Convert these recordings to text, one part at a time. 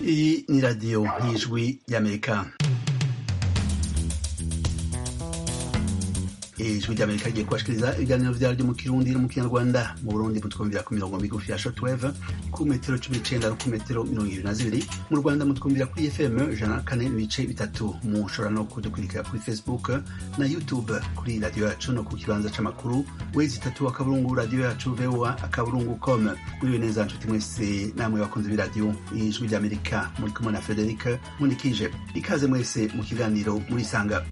Iyi ni radiyo y'ijwi ry'amerika ijwi ry'amerika rigiye kubashikiriza ibiganiro vyaryo mu kirundi no mu kinyarwanda mu burundi mutwumvira ku mirongo migufi ya shortwave ku metero cumi n'icenda no ku metero mirongo ibiri na zibiri mu rwanda mutwumvira kuri fm ijana na kane n'ibice bitatu mushobora no kudukurikira kuri facebook na youtube kuri radiyo yacu no ku kibanza c'amakuru wezi itatu akaburungu radiyo yacu voa akaburungu com muriwe neza nshuti mwese namwe bakunze b'iradiyo ijwi ry'amerika muri kumwe na frederic munikije ikaze mwese mu kiganiro murisanga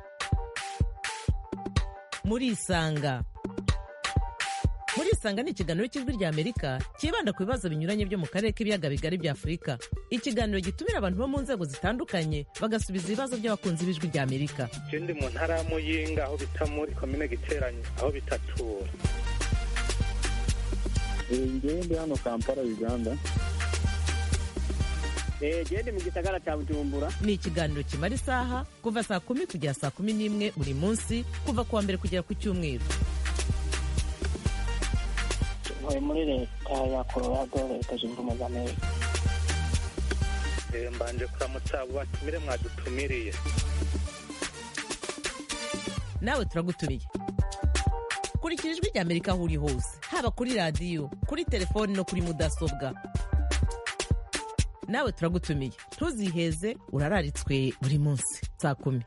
murisanga murisanga ni ikiganiro cy'ijwi rya amerika cyibanda ku bibazo binyuranye byo mu karere k'ibiyaga bigari bya afurika ikiganiro gitumira abantu bo mu nzego zitandukanye bagasubiza ibibazo by'abakunzi b'ijwi rya amerika je ndi mu ntara ya muyinga aho bita muri komine giteranye aho bitatura ngewe ndi hano kampala uganda gende mu gisagara cya bujumbura ni ikiganiro kimara isaha kuva saa kumi kugera saa kumi n'imwe buri munsi kuva ku wa mbere kugera ku cyumweru ntuye muri leta ya colorado leta zunze ubumwe za amerika Eh, mbanje kuramutsa abo batumire mwadutumiriye nawe turagutumiye kurikira ijwi rya amerika aho uri hose haba kuri radiyo kuri telefoni no kuri mudasobwa nawe turagutumiye ntuziheze urararitswe buri munsi saa kumi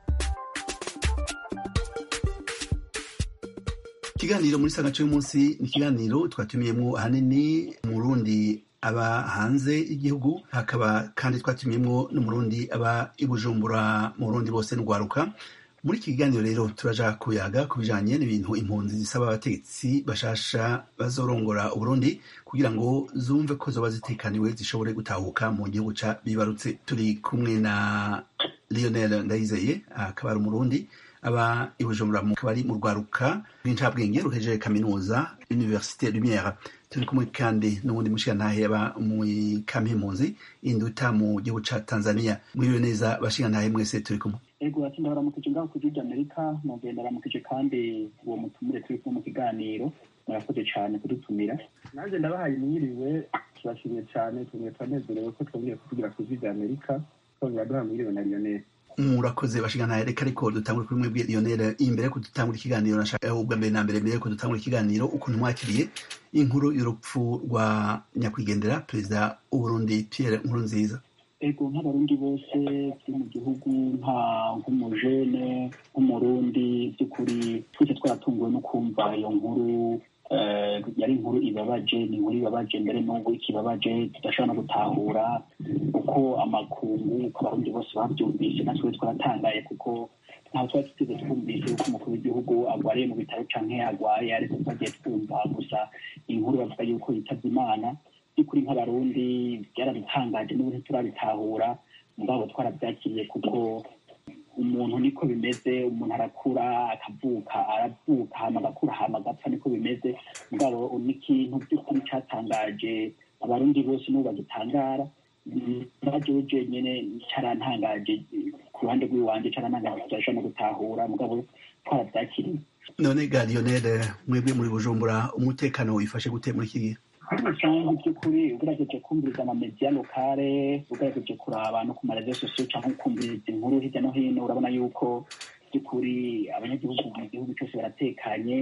ikiganiro muri sagace y'umunsi ni ikiganiro twatumiyemo ahanini umurundi aba hanze y'igihugu hakaba kandi twatumiyemo n'umurundi aba i bujumbura mu burundi bose n'urwaruka muri iki kiganiro rero turaja kuyaga ku bijanye n'ibintu impunzi zisaba abategetsi bashasha bazorongora uburundi kugira ngo zumve ko zoba zitekaniwe zishobore gutahuka mu gihugu ca bibarutse turi kumwe na lionel ndayizeye akaba ari umurundi aba i bujumbura mu kabari mu rwaruka rw'incabwenge ruhejeje kaminuza université lumière turi kumwe kandi n'ubundi mushigantahe aba mu kampi impunzi induta mu gihugu ca tanzania mwiriwe neza bashigantahe mwese turi kumwe ego ati ndabaramukije ngaho ku gihugu amerika nongeye ndaramukije kandi uwo mutumire turi kumwe mu kiganiro murakoze cyane kudutumira nanjye ndabahaye mwiriwe turashimiye cyane tumwe turanezerewe ko twongeye kuvugira ku gihugu amerika twongera duha mwiriwe na lionel murakoze bashigantahe reka ariko dutangure kuri mwebwe lionel imbere yo kudutangura ikiganiro nashaka ubwa mbere na mbere mbere yo kudutangura ikiganiro ukuntu mwakiriye inkuru y'urupfu rwa nyakwigendera perezida w'uburundi pierre nkurunziza ego nk'abarundi bose turi mu gihugu nka nk'umujene nk'umurundi by'ukuri twese twaratunguwe no kumva iyo nkuru eh, yari inkuru ibabaje ni inkuru ibabaje mbere n'ubu ikibabaje tudashobora no gutahura uko amakungu uko abarundi bose babyumvise natwe twaratangaye kuko ntaho twari tuteze twumvise yuko umukuru w'igihugu agwariye mu bitaro canke agwaye ariko twagiye twumva gusa inkuru bavuga yuko yitavye imana by'ukuri nk'abarundi byaradutangaje n'ubu ntiturabitahura mugabo twarabyakiriye kuko umuntu niko bimeze umuntu arakura akavuka aravuka hama agakura hama agapfa niko bimeze mugabo n'ikintu by'ukuri cyatangaje abarundi bose n'ubu bagitangara najewe jenyene carantangaje ku ruhande rw'iwanje carantangaje tudashobora no gutahura mugabo twarabyakiriye none ga lionel mwebwe muri bujumbura umutekano wifashe gute muri iki gihe muri rusange by'ukuri ugerageje kumviriza amamediya lokale ugerageje kuraba no ku marezo sosiyo cyangwa kumviriza inkuru hirya no hino urabona yuko by'ukuri abanyagihugu mu gihugu cyose baratekanye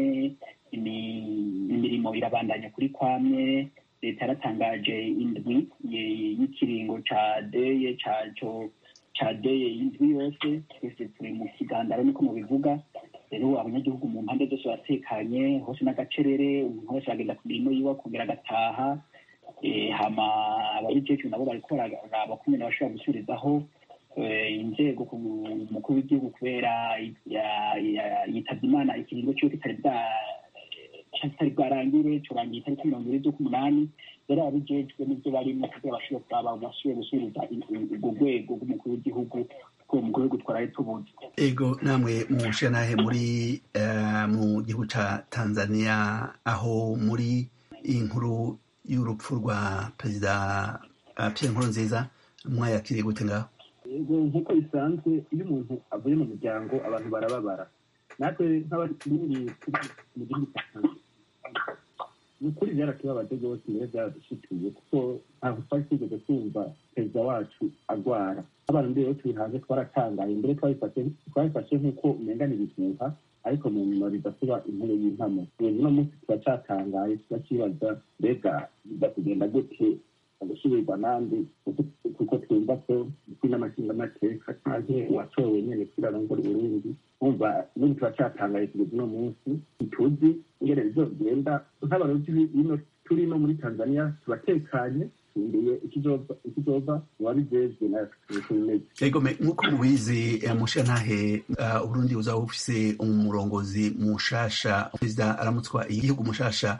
imi- imirimo irabandanya kuri kwamye leta yaratangaje indwi ye- y'ikiringo ca deye caco ca deye y'indwi yose twese turi mu kigandaro niko mubivuga rero abanyagihugu mu mpande zose baratekanye hose n'agacerere umuntu wese aragenda ku mirimo yiwe akongera agataha Eh, hama ababijejwe nabo bariko bararaba kumwe bashobora gusubirizaho eh, inzego ku mukuru w'igihugu kubera ya- ya- yitavye imana ikiringo ciwe kitari bwa kitari bwarangire curangiye itariki mirongo ibiri z'ukumunani rero ababijejwe n'ivyo barimo kugira bashobore kuraba basubire gusubiriza urwo rwego rw'umukuru w'igihugu ko umukuru w'igihugu twaraye tubuze ego namwe mushigantahe muri eh, mu gihugu ca tanzania aho muri iyi nkuru y'urupfu rwa perezida uh, pierre nkurunziza mwayakiriye gute ngaho yego nk'uko bisanzwe iyo umuntu avuye mu muryango abantu barababara natwe nk'abari turi mu gihugu cya tanzania ni ukuri byaratubabaje rwose mbere byaradushikiye kuko ntabwo twari twigeze kumva perezida wacu agwara abantu mbere yo turi hanze twaratangaye mbere twabifashe nk'uko umengana ibihuha ariko mu nyuma bidasuba intebe y'impamo ubu uno munsi turacyatangaye turakibaza mbega biza kugenda gute gusubirwa nandi kuko twumva ko kuri n'amashingamateka canke uwatowe nyene kuri arongora uburundi umva n'ubu turacyatangaye kugeza uno munsi ntituzi ingene bizogenda nk'abarundi bino turi no muri tanzania turatekanye tumbiriye ikizova uwabijejwe natwe egome nk'uko mubizi mushantahe uburundi buzaba bufise umurongozi mushasha perezida aramutswa igihugu mushasha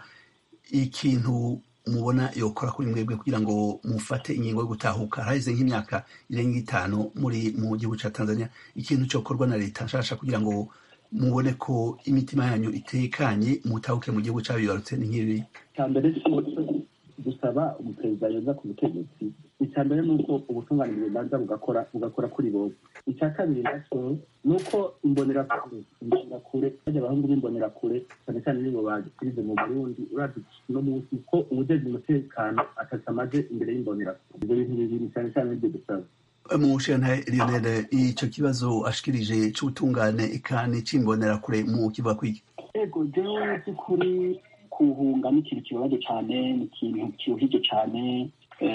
ikintu mubona yokora kuri mwebwe kugira ngo mufate ingingo yo gutahuka haraheze nk'imyaka irenga itanu muri mu gihugu ca tanzania ikintu cokorwa na leta nshasha kugira ngo mubone ko imitima yanyu itekanye mutahuke mu gihugu cabibarutse ni nk'ibi mbere gusaba umuperezida yoza ku butegetsi icya mbere ni uko ubutungane bubanza bugakora bugakora kuri bose icya kabiri nacyo ni uko imbonerakure imbonerakure bajya abahungu b'imbonerakure cyane cyane nibo bagisize mu burundi urazi no munsi ko ubujejwe umutekano atacamaze imbere y'imbonerakure ibyo bintu bibiri cyane cyane nibyo dusaba mu nshinga lionel icyo kibazo ashikirije c'ubutungane eka n'icimbonerakure mu kiva kwiki ego jewe by'ukuri kuhunga ni ikintu kibabaje cyane ni ikintu kiruhije cyane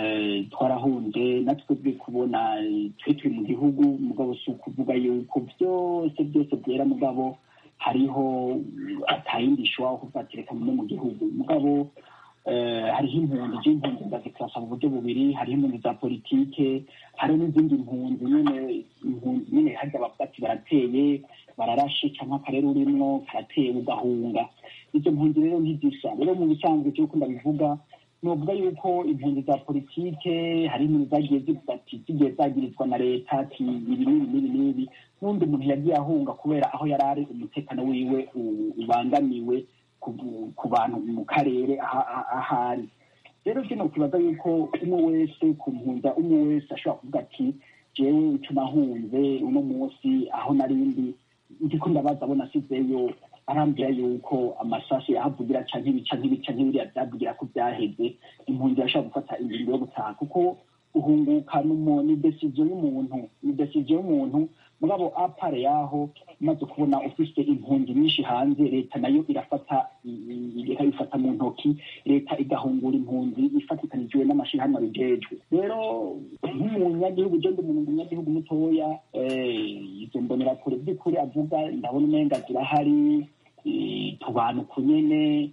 twarahunze natwe turi kubona twe turi mu gihugu mugabo si ukuvuga yuko byose byose byera mugabo hariho atayindi ishobora kuvatereka no mu gihugu mugabo hariho impunzi z'impunzi ndazikirasa mu buryo bubiri hariho impunzi za politike hariho n'izindi mpunzi nyine impunzi nyine harya bavuga ati barateye bararashe cyangwa akarere urimwo karateye ugahunga izo mpunzi rero ntizisa rero mu bisanzwe cy'uko ndabivuga novuga yuko impunzi za politike hari impunzi zagiye zivuga ati zigiye zagirizwa na leta ati ibi n'ibi n'ibi n'ibi n'undi muntu yagiye ahunga kubera aho yari ari umutekano wiwe ubangamiwe ku bantu mu karere ahari rero kino kibaza yuko umwe wese ku mpunza umwe wese ashobora kuvuga ati jewe ico nahunze uno munsi aho narindi ndiko ndabaza abo nasizeyo arambwira yuko amasasu yahavugira canke ibi canke ibi canke biriya vyavugira ko vyaheze impunzi yashobora gufata ingingo yo gutaha kuko uhunguka ni desiziyo y'umuntu ni desiziyo y'umuntu mugabo apare yaho umaze kubona ufise impunzi nyinshi hanze leta nayo irafata ikabifata mu ntoki leta igahungura impunzi ifatikanijwe n'amashirahamwe abijejwe rero nk'umunyagihugu je ndi umuntu umunyagihugu mutoya izo mbonerakure by'ukuri avuga ndabona umenga zirahari tubanuka nyene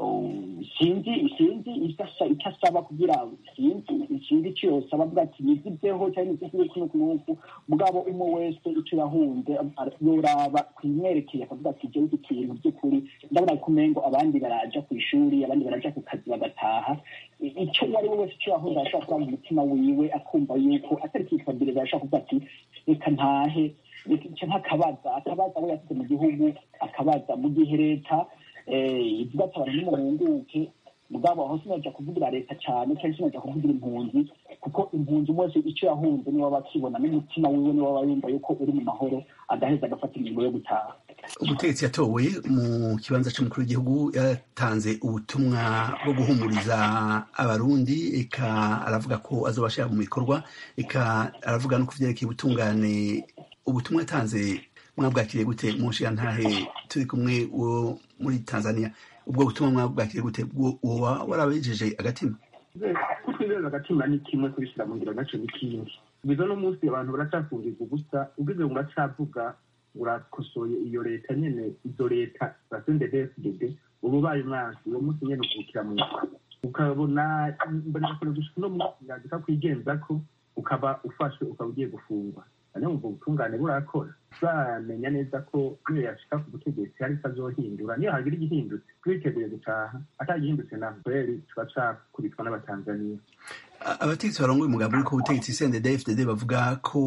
sinzi sinzi icyo asaba kugira sinzi sinzi icyo yosaba avuga ati nizibyeho cyangwa nizibyeho kuno kunuku mugabo umwe wese icyo yahunze yoraba kumwerekeye akavuga ati jewe iki kintu by'ukuri ndabona ko umengo abandi baraja ku ishuri abandi baraja ku kazi bagataha icyo uwo ari we wese icyo yahunze arashobora kuba mu mutima wiwe akumva yuko atari kwifabiriza arashobora kuvuga ati reka ntahe reka nk'akabaza akabaza abo yasize mu gihugu akabaza mu gihe leta ivuga ati abantu nimuhunguke mugabo aho sinaja kuvugira leta cyane cyangwa sinaja kuvugira impunzi kuko impunzi umwe wese icyo yahunze niwe aba akibona n'umutima wiwe niwe aba yumva yuko uri mu mahoro agaheza agafata ingingo yo gutaha ubutegetsi yatowe mu kibanza cy'umukuru w'igihugu yatanze ubutumwa bwo guhumuriza abarundi eka aravuga ko azobashira mu bikorwa eka aravuga no ku vyerekeye ubutungane ubutumwa yatanze mwabwakiriye gute mu ntahe turi kumwe wo muri tanzania ubwo butumwa mwabwakiriye gute woba warabejeje agatima kutwizeza agatima ni kimwe kubishyira mu ngiro gace n'ikindi bizo no munsi abantu baracyafungirwa ubusa ubwize ngo uracavuga urakosoye iyo leta nyene izo leta za sendedefdd uba ubaye umwansi uwo munsi nyene ukubukira mu ukabona mbonekure gushika uno munsi yandika kwigenza ko ukaba ufashwe ukaba ugiye gufungwa niyo ubwo butungane burakora bamenya neza ko niyo yashika ku butegetsi hari itazohindura niyo hagira igihindutse twiteguye gutaha atagihindutse na kweri tuba cakubitwa n'abatanzaniya abategetsi barongoye umugambi uri ku butegetsi cndfdd bavuga ko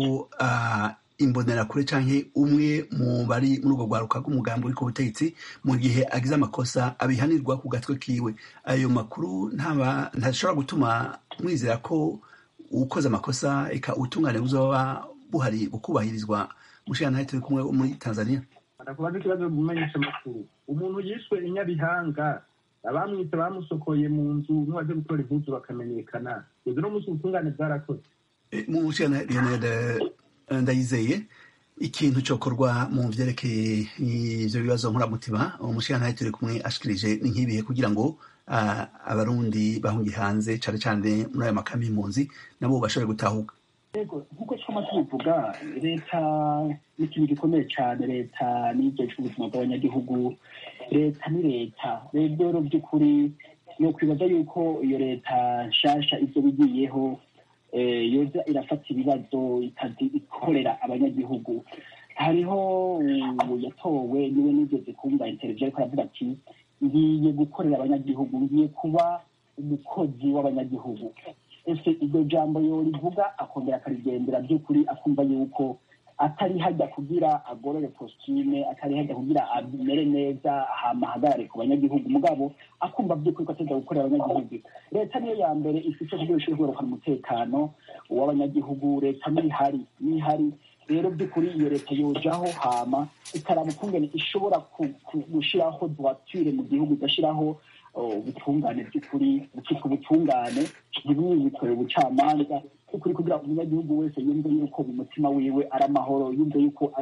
imbonerakure canke umwe mu bari muri ubwo rwaruka rw'umugambi uri ku butegetsi mu gihe agize amakosa abihanirwa ku gatwe kiwe ayo makuru ntashobora gutuma mwizera ko ukoze amakosa eka ubutungane buzoba buhari bukubahirizwa mushana turi kumwe muri tanzania ndakubaza ikibazo mumenyesha amakuru umuntu yishwe inyabihanga abamwise bamusokoye mu nzu n'uwaje gutora impuzu bakamenyekana ibyo no munsi ubutungane bwarakoze mu nshyirana leonard ndayizeye ikintu cyokorwa mu byerekeye ibyo bibazo nkuramutima umushyirana turi kumwe ashikirije ni nk'ibihe kugira ngo abarundi bahungiye hanze cyane cyane muri ayo makami y'impunzi nabo bashobore gutahuka yego nk'uko twama tubivuga leta ni ikintu gikomeye cyane leta n'ibyo ubuzima bw'abanyagihugu leta ni leta rero by'ukuri ni ukwibaza yuko iyo leta nshasha ibyo bigiyeho yoza irafata ibibazo ikazi ikorera abanyagihugu hariho yatowe niwe nigeze kumva interview ariko aravuga ati ngiye gukorera abanyagihugu ngiye kuba umukozi w'abanyagihugu ese iryo jambo yorivuga akongera akarigendera by'ukuri akumva yuko atari hajya kugira agorore kositime atari hajya kugira amere neza hama ahagarare ku banyagihugu mugabo akumva by'ukuri ko ateza gukorera abanyagihugu leta niyo ya mbere ifite kugira ishobora kugarukana umutekano w'abanyagihugu leta nihari nihari rero by'ukuri iyo leta yojaho hama ikaraba ukungene ishobora gushyiraho voiture mu gihugu igashyiraho ubutungane by'ukuri bukitwa ubutungane ntibwikorere ubucamanza by'ukuri kugira ngo umunyagihugu wese yumve yuko mu mutima wiwe ari amahoro yumve yuko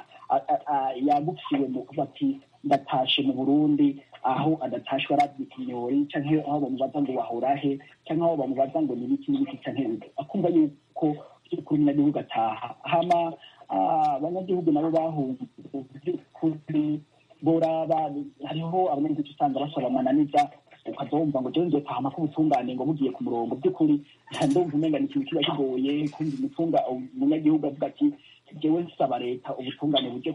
yagufiwe mu kuba ati ndatashe mu burundi aho adatashwe arabye ikinyori cyangwa aho bamubaza ngo wahora he cyangwa aho bamubaza ngo nibiki n'ibiki cyangwa akumva yuko by'ukuri umunyagihugu ataha hama abanyagihugu nabo bahunze by'ukuri boraba hariho abanyagihugu usanga basaba amananiza ukazumva ngo jewe nzotahama ko ubutungane ngo bugiye ku murongo by'ukuri ndumva umenga ni ikintu kiba kigoye kumva umutunga umunyagihugu avuga ati jewe nsaba leta ubutungane buje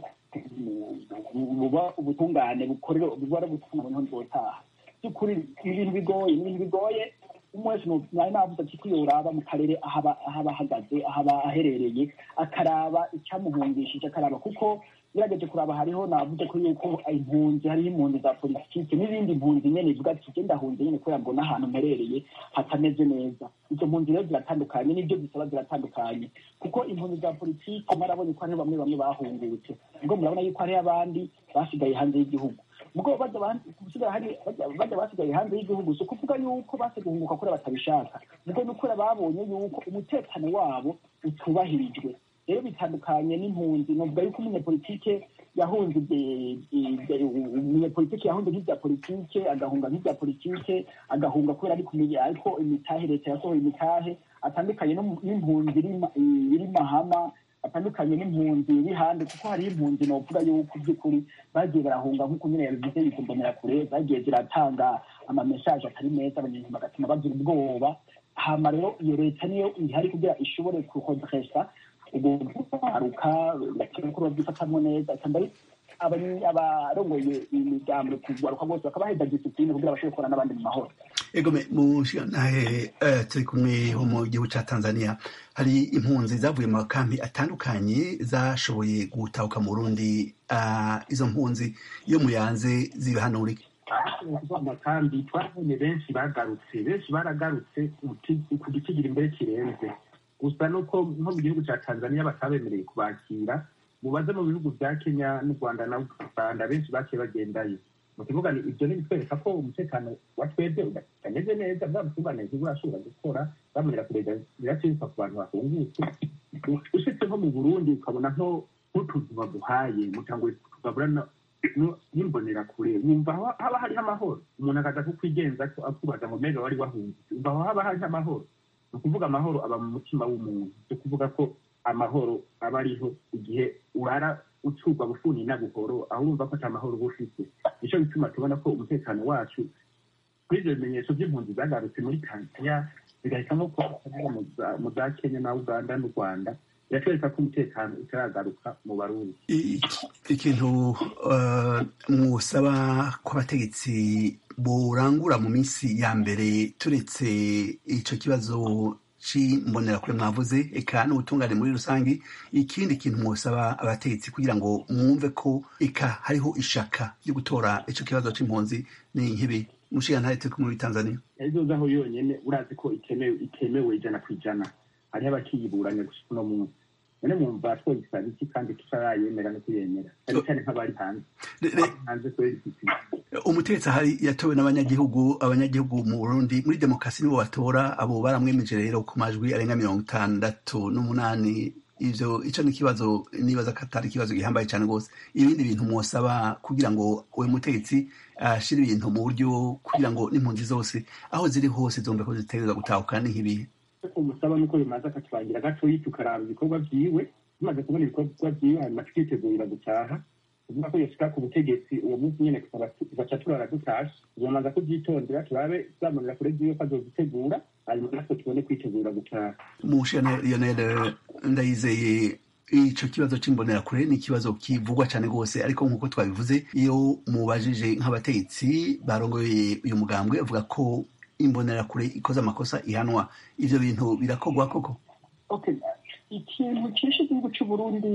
buba ubutungane bukorera buba ari ubutungane niho nzotaha by'ukuri ibintu bigoye ni ibintu bigoye umwe wese nari navuze ati kwiyoraba mu karere aho aba ahagaze aho aba aherereye akaraba icyamuhungishije akaraba kuko ngerageje kuraba hariho navuze ko yuko impunzi hariho impunzi za politiki n'izindi mpunzi nyene ivuga ati je ndahunze nyene kubera mbona ahantu mperereye hatameze neza izo mpunzi rero ziratandukanye n'ibyo zisaba ziratandukanye kuko impunzi za politiki mwarabonye ko hariho bamwe bamwe bahungutse ubwo murabona yuko hariho abandi basigaye hanze y'igihugu ubwo bajya basigaye hanze y'igihugu si ukuvuga yuko base guhunguka kure batabishaka ubwo ni ukuri babonye yuko umutekano wabo utubahirijwe rero bitandukanye n'impunzi novuga yuko umunyepolitike yahunze umunyepolitike yahunze nk'ibya politike agahunga nk'ibya politike agahunga kubera ari kumenya ariko imitahe leta yasohoye imitahe atandukanye n'impunzi iri mahama atandukanye n'impunzi iri hande kuko hariho impunzi novuga yuko by'ukuri bagiye barahunga nk'uko nyine yabivuze bikumbonera kure zagiye ziratanga amamesaje atari meza abanyarwanda bagatuma bagira ubwoba hama rero iyo leta niyo ihari kugira ishobore kuhodresa ubwo kwaruka bakora babyifatamo neza kandi abarongoye imigambi kugaruka bose bakaba baheza disipline kugira bashobore gukorana n'abandi mu mahoro egome mushigantahe turi kumwe ho mu gihugu cya tanzania hari impunzi zavuye mu makambi atandukanye zashoboye gutahuka mu burundi izo mpunzi iyo muyanze ziba hano uri amakambi twabonye benshi bagarutse benshi baragarutse ku gikigira imbere kirenze gusa nuko nko mu gihugu cya tanzania batabemereye kubakira mubaze mu bihugu bya kenya n'u rwanda na uganda benshi baciye bagendayo mu kivuga ni ibyo ni bitwereka ko umutekano wa twebwe utameze neza bwa butungane ntiburashobora gukora babonera kurega biracika ku bantu bahungutse ushitse nko mu burundi ukabona nko nk'utuntu baguhaye mutango tugabura n'imbonera kure wumva haba hariho amahoro umuntu akaza kukwigenza akubaza ngo mbega wari wahungutse umva aho haba hariho amahoro ni ukuvuga amahoro aba mu mutima w'umuntu ni ukuvuga ko amahoro aba ariho igihe urara ucurwa bufuni na buhoro aho urumva ko ata mahoro uba ufite nicyo bituma tubona ko umutekano wacu kuri ibyo bimenyetso by'impunzi zagarutse muri tanzania bigahitamo ko mu za kenya na uganda n'u rwanda biratwereka ko umutekano utaragaruka mu barundi ikintu mwusaba ko abategetsi burangura mu minsi ya mbere turetse icyo kibazo c'imbonerakure mwavuze eka n'ubutungane muri rusange ikindi kintu mwosaba abategetsi kugira ngo mwumve ko eka hariho ishaka ryo gutora ico kibazo c'impunzi ni nk'ibi mushigantahe turi muri tanzania aho yonyene urazi ko itemewe itemewe ijana ku ijana hariho abakiyiburanya gusa uno munsi none mwumva twogisaba iki kandi tutarayemera no kuyemera cyane cyane nk'abari hanze hanze kubera iki umutegetsi ahari yatowe n'abanyagihugu abanyagihugu mu burundi muri demokarasi nibo batora abo baramwemeje rero ku majwi arenga mirongo itandatu n'umunani ivyo ico ni ikibazo nibaza ko atari ikibazo gihambaye cyane rwose ibindi bintu mwosaba kugira ngo uwo mutegetsi ashire ibintu mu buryo kugira ngo n'impunzi zose aho ziri hose zumve ko zitegereza gutahukana nk'ibihe umusaba nuko bimaze akatubangira gatoyi tukaraba ibikorwa vyiwe tumaze kubona ibikorwa vyiwe hanyuma tukitegurira gutaha kuvuga ko yoshika ku butegetsi uwo munsi nyene tugaca turara dutashe tuzomanza kuvyitondera turabe tuzamurira kure vyiwe ko azozitegura hanyuma natwe tubone kwitegura gutaha mushana lionel ndayizeye ico kibazo c'imbonerakure ni ikibazo kivugwa cane rwose ariko nk'uko twabivuze iyo mubajije nk'abategetsi barongoye uyu mugambwe bavuga ko imbonerakure ikoze amakosa ihanwa ivyo bintu birakorwa koko okay ikintu cishe igihugu c'uburundi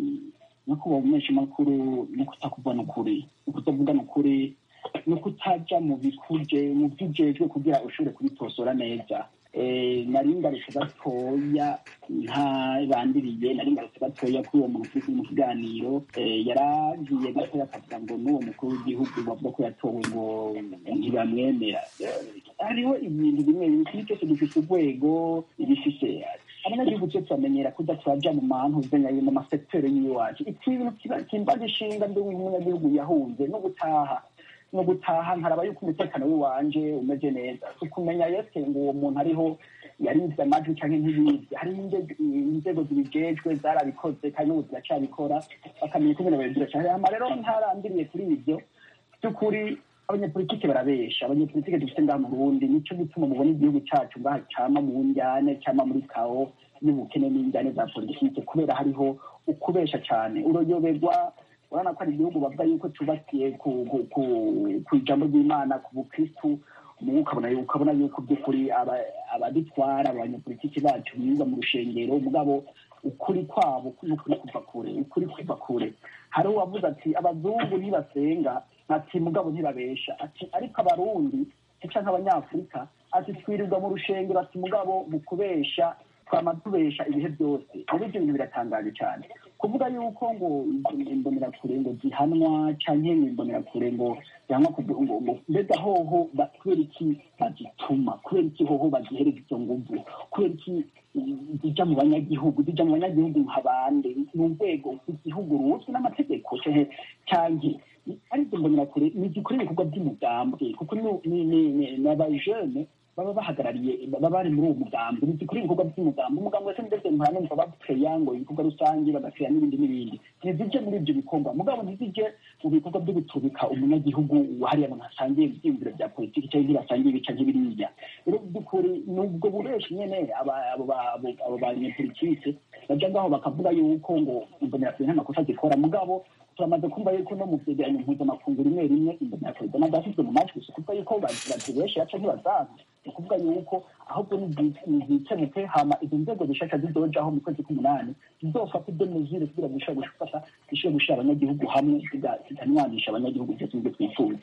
no kuba menshi makuru no kutakuvana ukuri no kutavugana ukuri no kutaja mu bikuje mu vyujejwe kugira ushobore kubitosora neza nari ngarutse gatoya ntabandiriye nari ngarutse gatoya kuri uwo muntu turi mu kiganiro yaragiye gatoya akavuga ngo n'uwo mukuru w'igihugu bavuga ko yatowe ngo ntibamwemera hariho ibintu bimwe bimwe ikintu cyose gifise urwego ibifise abanyagihugu twe turamenyera kuda turaja mu mantu zenyaye mu masekiteri y'iwacu iki bintu kimbaza ishinga ndi umunyagihugu yahunze no gutaha no gutaha nkaraba yuko umutekano w'iwanje umeze neza tukumenya yese ngo uwo muntu ariho yarivye amajwi canke ntibivye hari inzego zibijejwe zarabikoze kandi n'ubu ziracabikora bakamenya ko ibintu biracari hama rero ntarandiriye kuri ivyo by'ukuri abanyapolitike barabesha abanyapolitike dufite ngaha mu burundi nico gituma mubona igihugu cacu ngaha cama mu njyane cama muri kawo y'ubukene n'injyane za politike kubera hariho ukubesha cane uroyoberwa urabona ko ari igihugu bavuga yuko cyubakiye ku ijambo ry'imana ku bukristu ukabona ukabona yuko by'ukuri abadutwara abanyapolitiki bacu biga mu rushengero mugabo ukuri kwabo n'ukuri kuva kure ukuri kuva kure hari uwavuze ati abazungu ntibasenga ati mugabo ntibabesha ati ariko abarundi cyangwa nk'abanyafurika ati twirirwa mu rushengero ati mugabo mu kubesha twama tubesha ibihe byose rero ibyo bintu biratangaje cyane kuvuga yuko ngo imbonerakure ngo zihanwa canke ngo imbonerakure ngo zihanwa ngo mbega hoho kubera iki bazituma kubera iki hoho bazihereza izo nguvu kubera iki zija mu banyagihugu zija mu banyagihugu nk'abande ni urwego rw'igihugu ruzwi n'amategeko canke ari izo mbonerakure nizikora ibikorwa by'umugambwe kuko ni abajene baba bahagarariye baba bari muri uwo mugambi ntizikora ibikorwa by'umugambi umugambi wese ndetse ntanumva bakeya ngo ibikorwa rusange bagakeya n'ibindi n'ibindi ntizije muri ibyo bikorwa mugabo ntizije mu bikorwa byo gutubika umunyagihugu hariya abantu hasangiye ibyiyumviro bya politiki cyangwa ntibasangiye ibica nk'ibiriya rero by'ukuri ni ubwo bureshi nyene abo banyepolitike baja ngaho bakavuga yuko ngo imbonerakure nta makosa zikora mugabo turamaze kumva yuko no mu vyegeranyo mpuzamakungu rimwe rimwe imbonerakure zama zashyizwe mu majwi si ukuvuga yuko bazibeshe yaca ntibazaza ni ukuvuga yuko ahubwo nizikemuke hama izo nzego zishasha zizojaho mu kwezi k'umunani zizofata ibyo mezire kugira ngo zishobore gufata zishobore gushira abanyagihugu hamwe zikanwanisha abanyagihugu byose nibyo twifuza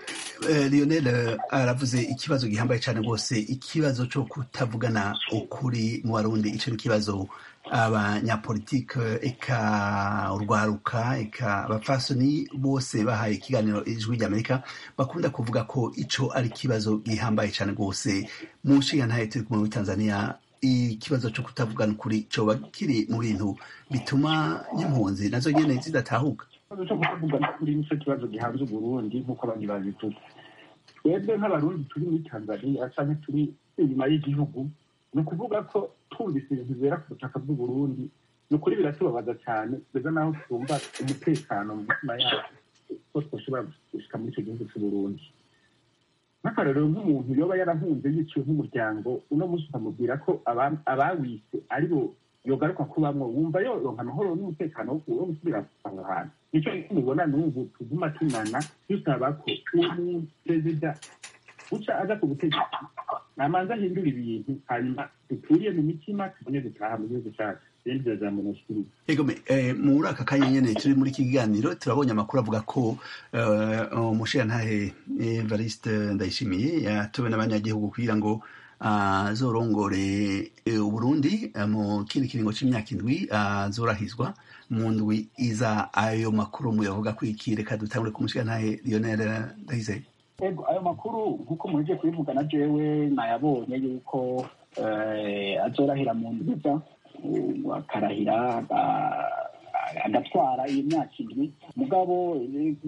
lionel aravuze ikibazo gihambaye cyane rwose ikibazo cyo kutavugana ukuri mu barundi icyo ni ikibazo abanyapolitike eka urwaruka eka abapfasoni bose bahaye ikiganiro ijwi ry'amerika bakunda kuvuga ko ico ari ikibazo gihambaye cyane rwose mu nshinga ntayo turi kumwe muri tanzania ikibazo cyo kutavugana ukuri coba kiri mu bintu bituma n'impunzi nazo nyene zidatahuka ikibazo cyo kutavugana ukuri nicyo kibazo gihanze uburundi nk'uko abandi babivuga twebwe nk'abarundi turi muri tanzania canke turi inyuma y'igihugu ni ukuvuga ko twumvise ibintu bibera ku butaka bw'uburundi ni ukuri biratubabaza cyane kugeza n'aho twumva umutekano mu mitima yacu ko twashobora gushika muri icyo gihugu cy'uburundi nk'akarorero nk'umuntu yoba yarahunze yiciwe nk'umuryango uno munsi ukamubwira ko abawise ari bo yogaruka kubamwo wumva yoronka amahoro n'umutekano wo gusubira aho hantu nicyo mubona n'ubu tuguma tunana dusaba ko uwo perezida uca aza ku butegetsi namanza ahindura ibintu hanyuma duturiye mu mitima tubone dutaha mu gihugu cyacu rero jambo nashikiriza egome muri aka kanya nyene turi muri iki kiganiro turabonye amakuru avuga ko umushirantahe evariste ndayishimiye yatowe n'abanyagihugu kugira ngo azorongore uburundi mu kindi kiringo c'imyaka indwi azorahizwa mu ndwi iza ayo makuru muyavuga kwiki reka dutangure kumushigantahe lionel ndayizeye ego ayo makuru nk'uko muheje kubivuga na jewe nayabonye yuko azorahira mu ndwiza akarahira agatwara iyo myaka indwi mugabo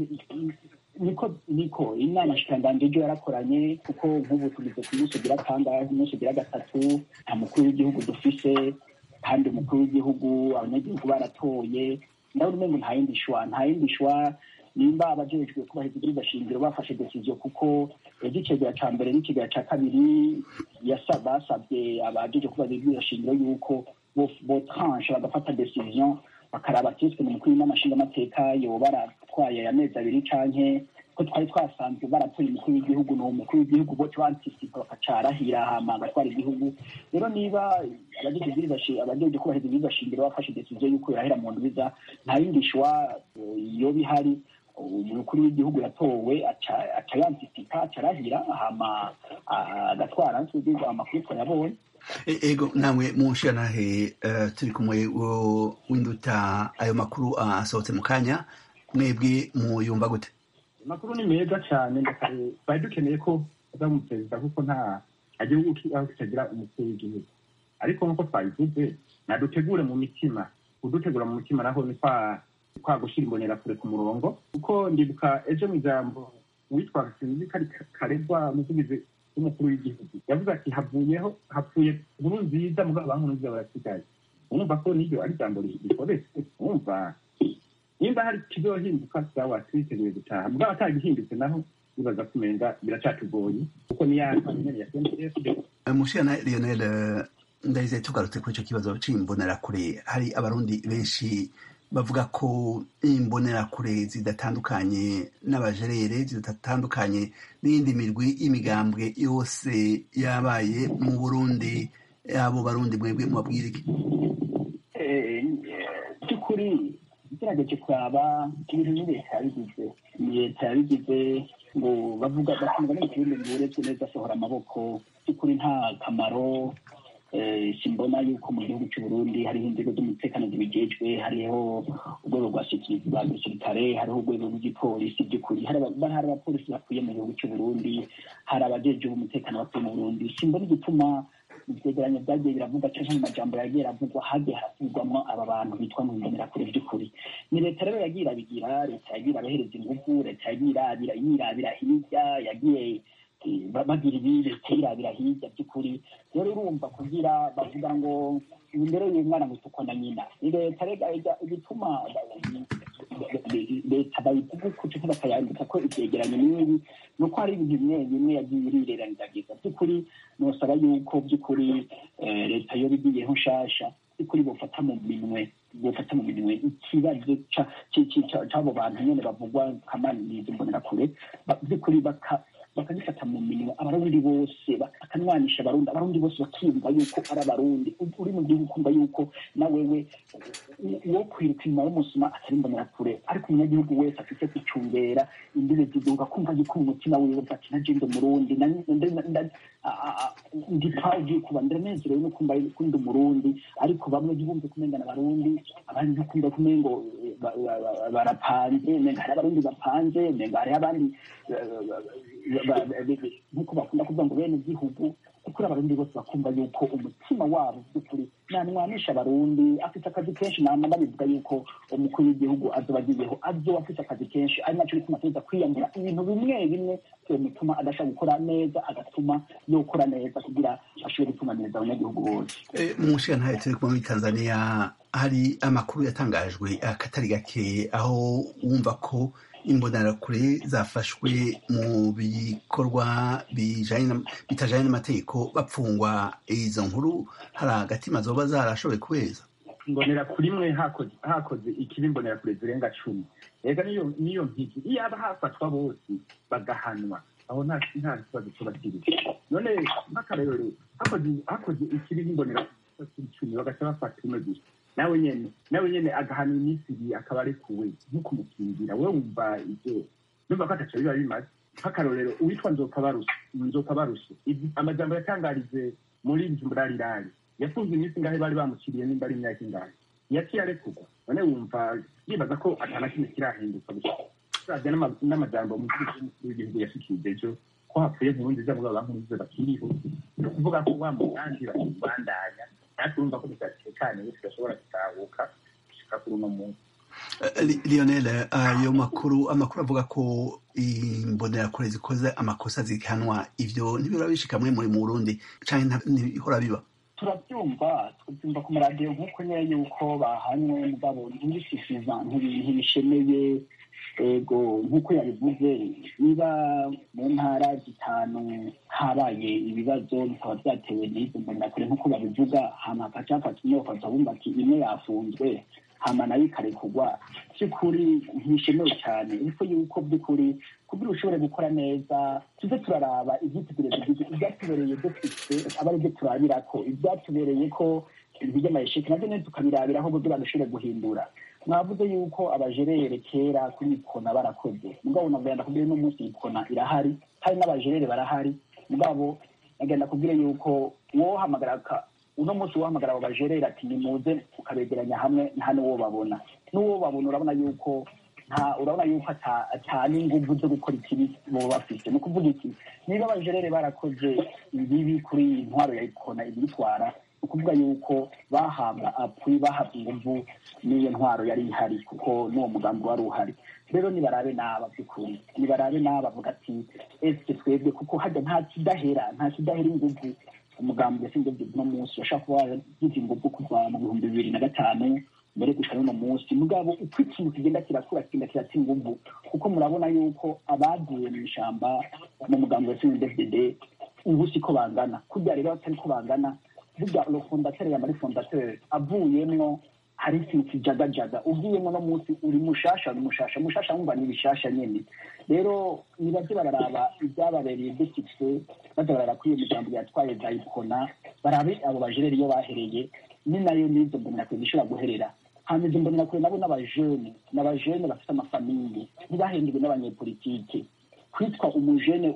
niko niko inama shikanganje ejo yarakoranye kuko nk'ubu tugeze ku munsi ugira kangahe umunsi ugira gatatu nta mukuru w'igihugu dufise kandi umukuru w'igihugu abanyagihugu baratoye ndabona umengo nta yindi shwa nta yindi shwa nimba abajejwe kubahiriza ibwirizwa shingiro bafashe decision kuko ejo icegera ca mbere n'icegera ca kabiri basabye abajeje kubahiriza ibwirizwa shingiro yuko botranche bagafata decision bakaraba tiswe mu mukuru w'amashinga amateka yoba baratwaye amezi abiri canke ko twari twasanzwe baratoye umukuru w'igihugu ni umukuru w'igihugu bote bantisipa bakacarahira hama agatwara igihugu rero niba abajeje kubahiriza ibwirizwa shingiro bafashe decision yuko yorahera mu ndwiza nta yindi shwa yoba ihari umukuru w'igihugu yatowe aca yantisipa acarahira hama agatwara amakuru twayabonye ego nawe munshiranahe turi kumwe winduta ayo makuru asohotse mu kanya mwebwe muyumva gute amakuru ni meza cyane twari dukeneye ko aza mu perezida kuko nta igihugu aho kitagira umukuru w'igihugu ariko nk'uko twabivuze nadutegure mu mitima kudutegura mu mitima naho ni kwa gushyira imbonerakure ku murongo kuko ndibuka ejo mu ijambo uwitwa sinzi kari karegwa umuvugizi w'umukuru w'igihugu yavuze ati havuyeho hapfuye nkuru nziza mugabo ba nkuru nziza barasigaye urumva ko n'iryo ari ijambo rikoretse urumva nimba hari kizohinduka sawa twiteguye gutaha mugabo atagihindutse naho bibaza kumenga biracatugoye kuko ni ya nyene ya CNDF mushana Lionel ndahise tugarutse kuri icyo kibazo c'imbonerakure hari abarundi benshi bavuga ko imbonerakure zidatandukanye n'abajerere zidatandukanye n'iyindi mirwi y'imigambwe yose yabaye mu burundi abo barundi mwebwe mubabwira iki by'ukuri igerageje kuraba ibintu ni leta yabigize ni leta yabigize ngo bavuga bakumva n'ikirundi ngo uretse neza asohora amaboko by'ukuri nta kamaro simbona yuko mu gihugu cy'u Burundi hariho inzego z'umutekano zibijejwe hariho urwego rwa rwa gisirikare hariho urwego rw'igipolisi by'ukuri hari abapolisi bakwiye mu gihugu cy'u Burundi hari abajejwe umutekano bakwiye mu Burundi simbona igituma ivyegeranyo vyagiye biravuga canke mu majambo yagiye aravugwa hagiye harasubirwamwo aba bantu bitwa mu mbonerakure vy'ukuri ni leta rero yagiye irabigira leta yagiye irabahereza inguvu leta yagiye irabira yirabira hirya yagiye bagira ibi leta yirabira hirya by'ukuri rero urumva kugira bavuga ngo imbere y'umwana ngo isuko na nyina ni leta rega igituma leta bayivuga uko canke bakayandika ko ivyegeranyo n'ibi ni uko hari ibintu bimwe bimwe yagiye irirengagiza by'ukuri nosaba yuko by'ukuri leta yoba igiyeho nshasha by'ukuri bofata mu minwe bofata mu minwe ikibazo c'abo bantu nyene bavugwa kamaniriza imbonerakure by'ukuri bakagifata mu minwe abarundi bose bakanwanisha abarundi abarundi bose bakiyumva yuko ari abarundi uri mu gihugu ukumva yuko na wewe uwo kwiruka inyuma y'umusuma atari imbonerakure ariko umunyagihugu wese afite kwicungera imbibe ziduga kumva yuko mu mutima wiwe ati naje ndi umurundi ndi proud kuba ndanezerewe no kumva yuko ndi umurundi ariko bamwe ntibumve kumengana abarundi abandi ntikumva kumengo barapanze menga hari abarundi bapanze menga hariho abandi nk'uko bakunda kuvuga ngo bene gihugu kuri abarundi bose bakumva yuko umutima wabo by'ukuri nanwanisha abarundi afite akazi kenshi nama ndabivuga yuko umukuru w'igihugu azoba agiyeho azoba afite akazi kenshi ari naco bituma tuza kwiyambura ibintu bimwe bimwe bituma adashobora gukora neza agatuma yokora neza kugira ashobore gutunganiriza abanyagihugu bose mu nshinga turi kumwe muri tanzania hari amakuru yatangajwe akatari gake aho wumva ko imbonerakure zafashwe mu bikorwa bitajanye n'amategeko bapfungwa izo nkuru hari agatima zoba zarashoboye kubeza imbonerakure imwe hakoze ikibi imbonerakure zirenga cumi rega niyo mpigi iyo aba hafatwa bose bagahanwa aho nta kibazo kiba kiri none nk'akarorero hakoze ikibi nk'imbonerakure icumi bagaca bafata umwe gusa nawe nyene nawe nyene agahanwa iminsi ibiri akaba arekuwe nk'ukumukingira we wumva ivyo numva ko ataco biba bimaze nk'akarorero uwitwa nzokabarushe nzokabarushe amajambo yatangarije muri jumburalirari yafunze iminsi ingahe bari bamuciriye nimba ari imyaka ingahe yaciye arekurwa none wumva yibaza ko atana kimwe kirahinduka gusa uravye n'amajambo umuvugizi w'umukuru w'igihugu yashikirije ejo ko hapfuye nkurunziza mugabo bankurunziza bakiriho ni ukuvuga ko wa mugambi bakibandanya natwe urumva ko tudatekaniwe tudashobora gutahuka gushika kuri uno munsi lionel ayo makuru amakuru avuga ko imbonerakure zikoze amakosa zihanwa ivyo ntibira bishika mwe muri mu burundi canke ntibihora biba turabyumva tubyumva ku maradiyo nk'uko nyine yuko bahanywe mugabo ntibishishiza ntibishemeye ego nk'uko yabivuze niba mu ntara zitanu habaye ibibazo bikaba byatewe n'izo mbonerakure nk'uko babivuga hama hakaca hafata inyofata bumva ati imwe yafunzwe hama nayo ikarekurwa by'ukuri ntishemewe cyane ariko yuko by'ukuri kugira ushobore gukora neza tuze turaraba ibyitegerezo ibyatubereye dufite aba ari byo turabirako ibyatubereye ko ibintu by'amayesheke nabyo nyine tukabirabiraho kugira dushobore guhindura mwavuze yuko abajerere kera kuri ikona barakoze mugabo nagenda kubwira uno munsi ikona irahari hari n'abajerere barahari mugabo nagenda kubwira yuko wohamagara uno munsi wohamagara abo bajerere ati nimuze ukabegeranya hamwe nta n'uwo babona n'uwo babona urabona yuko nta urabona yuko ata n'inguvu zo gukora ikibi boba bafite ni ukuvuga iki niba abajerere barakoze ibibi kuri iyi ntwaro ya ikona ibitwara ni ukuvuga yuko bahabwa apui bahabwa inguvu n'iyo ntwaro yari ihari kuko n'uwo mugambi wari uhari rero nibarabe n'aba by'ukuri nibarabe n'aba bavuga ati ese twebwe kuko hajya nta kidahera nta kidahera inguvu umugambi yasinze uno munsi washaka kuba wagize inguvu kuva mu bihumbi bibiri na gatanu mbere gushika n'uno munsi mugabo uko ikintu kigenda kirakura kigenda kirata inguvu kuko murabona yuko abagiye mu ishamba mu mugambi wasinze dvd ubu siko bangana kurya rero batari ko bangana burya lo fondateur yamari fondateur avuyemwo hari ikintu kijagajaga ugiyemo no munsi uri mushasha uri mushasha mushasha wumva ni bishasha nyene rero nibaze bararaba ibyababereye dufise baza barara kuri iyo migambo yatwaye zayikona barabe abo bajereri iyo bahereye ni nayo n'izo mbonerakure zishobora guherera hanyuma izo mbonerakure nabo n'abajene n'abajene bafite amafamiye ntibahenduwe n'abanyepolitike kwitwa umujene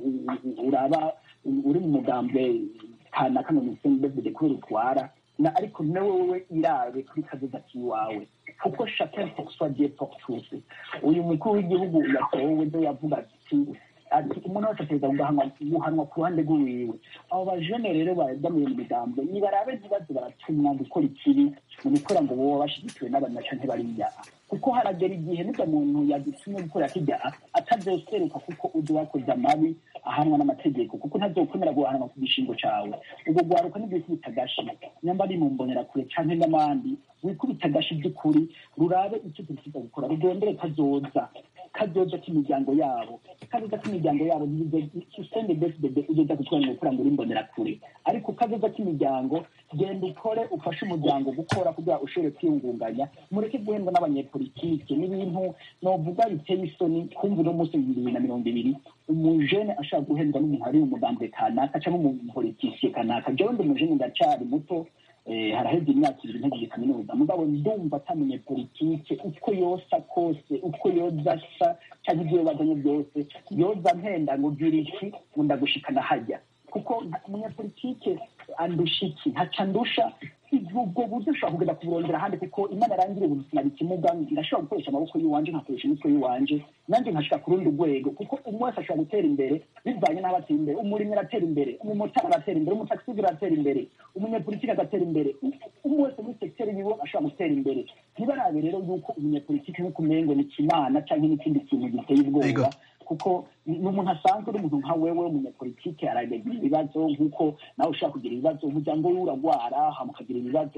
uraba uri mu mugambwe kanaka ngo ni david kubera utwara na ariko nawe wowe irabe kuri kazoza k'iwawe kuko chacun pour soi dieu pour tous uyu mukuru w'igihugu yatowe ndo yavuga ati ati umuntu wese ategereza guhanwa guhanwa ku ruhande rw'iwiwe abo bajene rero badamuye mu migambo nibarabe ntibaze baratumwa gukora ikibi mu gukora ngo boba bashyigikiwe n'abantu canke bariya kuko haragera igihe nibwo muntu yagitumye gukora kijya atazoseruka kuko uzi wakoze amabi ahanwa n'amategeko kuko ntazokwemera guhanwa ku gishingo cawe ubwo gwaruka nibyo wikubita agashi nyamba ari mu mbonerakure canke n'abandi wikubita agashi by'ukuri rurabe icyo tukiza gukora rurondere kazoza kazoza k'imiryango yabo kazoza k'imiryango yabo susende besibebe uzoza gutwara gukora ngo uri imbonerakure ariko kazoza k'imiryango genda ukore ufashe umuryango gukora kugira ushobore kwiyungunganya mureke guhendwa n'abanyepolitike n'ibintu novuga biteye isoni kumva uno munsi mu bibiri na mirongo ibiri umujene ashaka guhendwa n'umuntu ari mu mugambwe kanaka cyangwa umupolitisiye kanaka jewe ndi umujene ndacari muto haraheze imyaka ibiri ntegeje kaminuza mugabo ndumva atamenye politike uko yosa kose uko yoza asa cyangwa ibyo bazanye byose yoza mpenda ngo gira iki ngo ndagushikana hajya kuko umunyapolitike andusha iki ntaca ndusha ubwo buryo ushobora kugenda kuburondera ahandi kuko imana arangire ubuntu sinari ikimuga ndashobora gukoresha amaboko y'iwanje nkakoresha imitwe y'iwanje nanjye nkashika ku rundi rwego kuko umwe wese ashobora gutera imbere bivanye n'aho atera imbere umurimyi aratera imbere umumotari aratera imbere umutaxi aratera imbere umunyapolitike agatera imbere umwe wese muri sekiteri yiwe ashobora gutera imbere ntibarabe rero yuko umunyapolitike nk'uko umengo ni kimana cyangwa n'ikindi kintu giteye ubwoba kuko ni umuntu asanzwe uri umuntu nka wewe umunyapolitike aragira ibibazo nk'uko nawe ushobora kugira ibibazo umuryango we uragwara hama ukagira ibibazo